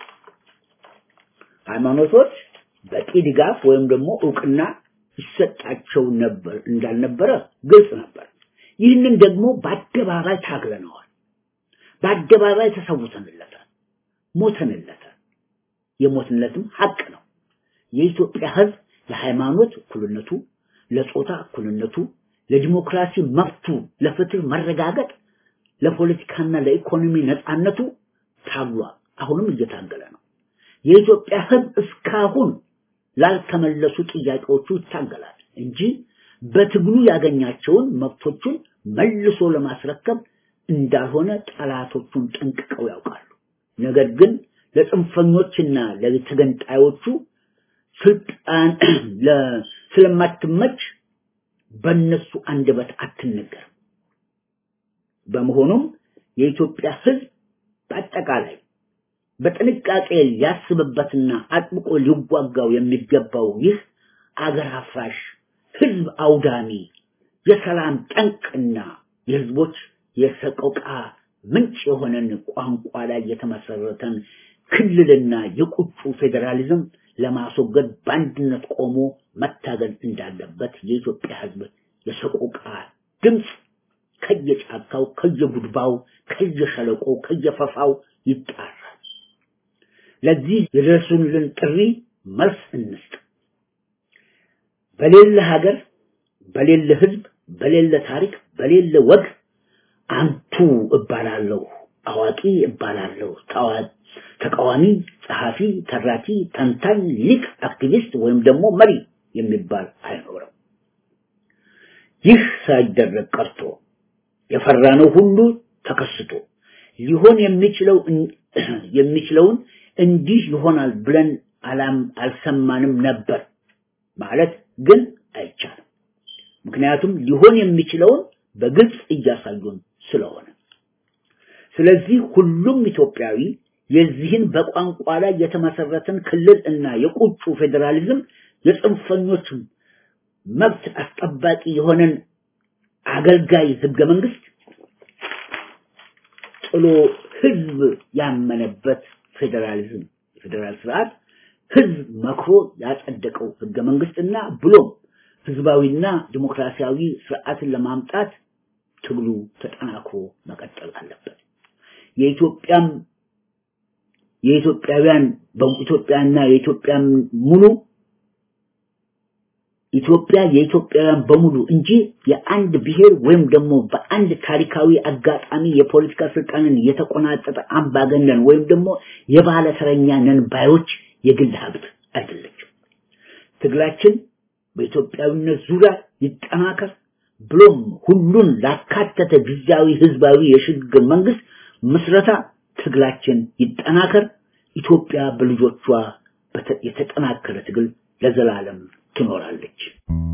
ሃይማኖቶች በቂ ድጋፍ ወይም ደግሞ እውቅና ይሰጣቸው ነበር እንዳልነበረ ግልጽ ነበር። ይህንን ደግሞ በአደባባይ ታግለነዋል። በአደባባይ ተሰውተንለታል፣ ሞተንለታል። የሞትነትም ሀቅ ነው። የኢትዮጵያ ሕዝብ ለሃይማኖት እኩልነቱ፣ ለጾታ እኩልነቱ፣ ለዲሞክራሲ መብቱ፣ ለፍትህ መረጋገጥ፣ ለፖለቲካና ለኢኮኖሚ ነፃነቱ ታግሏል። አሁንም እየታገለ ነው። የኢትዮጵያ ሕዝብ እስካሁን ላልተመለሱ ጥያቄዎቹ ይታገላል እንጂ በትግሉ ያገኛቸውን መብቶቹን መልሶ ለማስረከብ እንዳልሆነ ጠላቶቹን ጠንቅቀው ያውቃሉ። ነገር ግን ለጽንፈኞችና ለተገንጣዮቹ ስልጣን ስለማትመች በእነሱ አንደበት አትነገርም። በመሆኑም የኢትዮጵያ ሕዝብ በአጠቃላይ በጥንቃቄ ሊያስብበትና አጥብቆ ሊዋጋው የሚገባው ይህ አገር አፍራሽ ህዝብ አውዳሚ የሰላም ጠንቅና የህዝቦች የሰቆቃ ምንጭ የሆነን ቋንቋ ላይ የተመሰረተን ክልልና የቁጡ ፌዴራሊዝም ለማስወገድ በአንድነት ቆሞ መታገል እንዳለበት የኢትዮጵያ ህዝብ የሰቆቃ ድምፅ ከየጫካው፣ ከየጉድባው፣ ከየሸለቆው፣ ከየፈፋው ይጣራል። ለዚህ የደረሱልን ጥሪ መልስ እንስጥ። በሌለ ሀገር፣ በሌለ ህዝብ፣ በሌለ ታሪክ፣ በሌለ ወግ አንቱ እባላለሁ፣ አዋቂ እባላለሁ፣ ተቃዋሚ፣ ጸሐፊ፣ ተራኪ፣ ተንታኝ፣ ሊቅ፣ አክቲቪስት ወይም ደግሞ መሪ የሚባል አይኖርም። ይህ ሳይደረግ ቀርቶ የፈራነው ሁሉ ተከስቶ ሊሆን የሚችለው የሚችለውን እንዲህ ይሆናል ብለን አላም አልሰማንም ነበር ማለት ግን አይቻልም። ምክንያቱም ሊሆን የሚችለውን በግልጽ እያሳዩን ስለሆነ ስለዚህ ሁሉም ኢትዮጵያዊ የዚህን በቋንቋ ላይ የተመሰረተን ክልል እና የቁጩ ፌዴራሊዝም የጽንፈኞች መብት አስጠባቂ የሆነን አገልጋይ ህገ መንግስት ጥሎ ህዝብ ያመነበት ፌዴራሊዝም የፌዴራል ስርዓት ህዝብ መክሮ ያጸደቀው ህገ መንግስትና ብሎም ህዝባዊና ዲሞክራሲያዊ ስርዓትን ለማምጣት ትግሉ ተጠናክሮ መቀጠል አለበት። የኢትዮጵያም የኢትዮጵያውያን በኢትዮጵያና የኢትዮጵያን ሙሉ ኢትዮጵያ የኢትዮጵያውያን በሙሉ እንጂ የአንድ ብሔር ወይም ደግሞ በአንድ ታሪካዊ አጋጣሚ የፖለቲካ ስልጣንን የተቆናጠጠ አምባገነን ወይም ደግሞ የባለ ተረኛ ነን ባዮች የግል ሀብት አይደለችም። ትግላችን በኢትዮጵያዊነት ዙሪያ ይጠናከር፣ ብሎም ሁሉን ላካተተ ጊዜያዊ ህዝባዊ የሽግግር መንግስት ምስረታ ትግላችን ይጠናከር። ኢትዮጵያ በልጆቿ የተጠናከረ ትግል ለዘላለም ትኖራለች።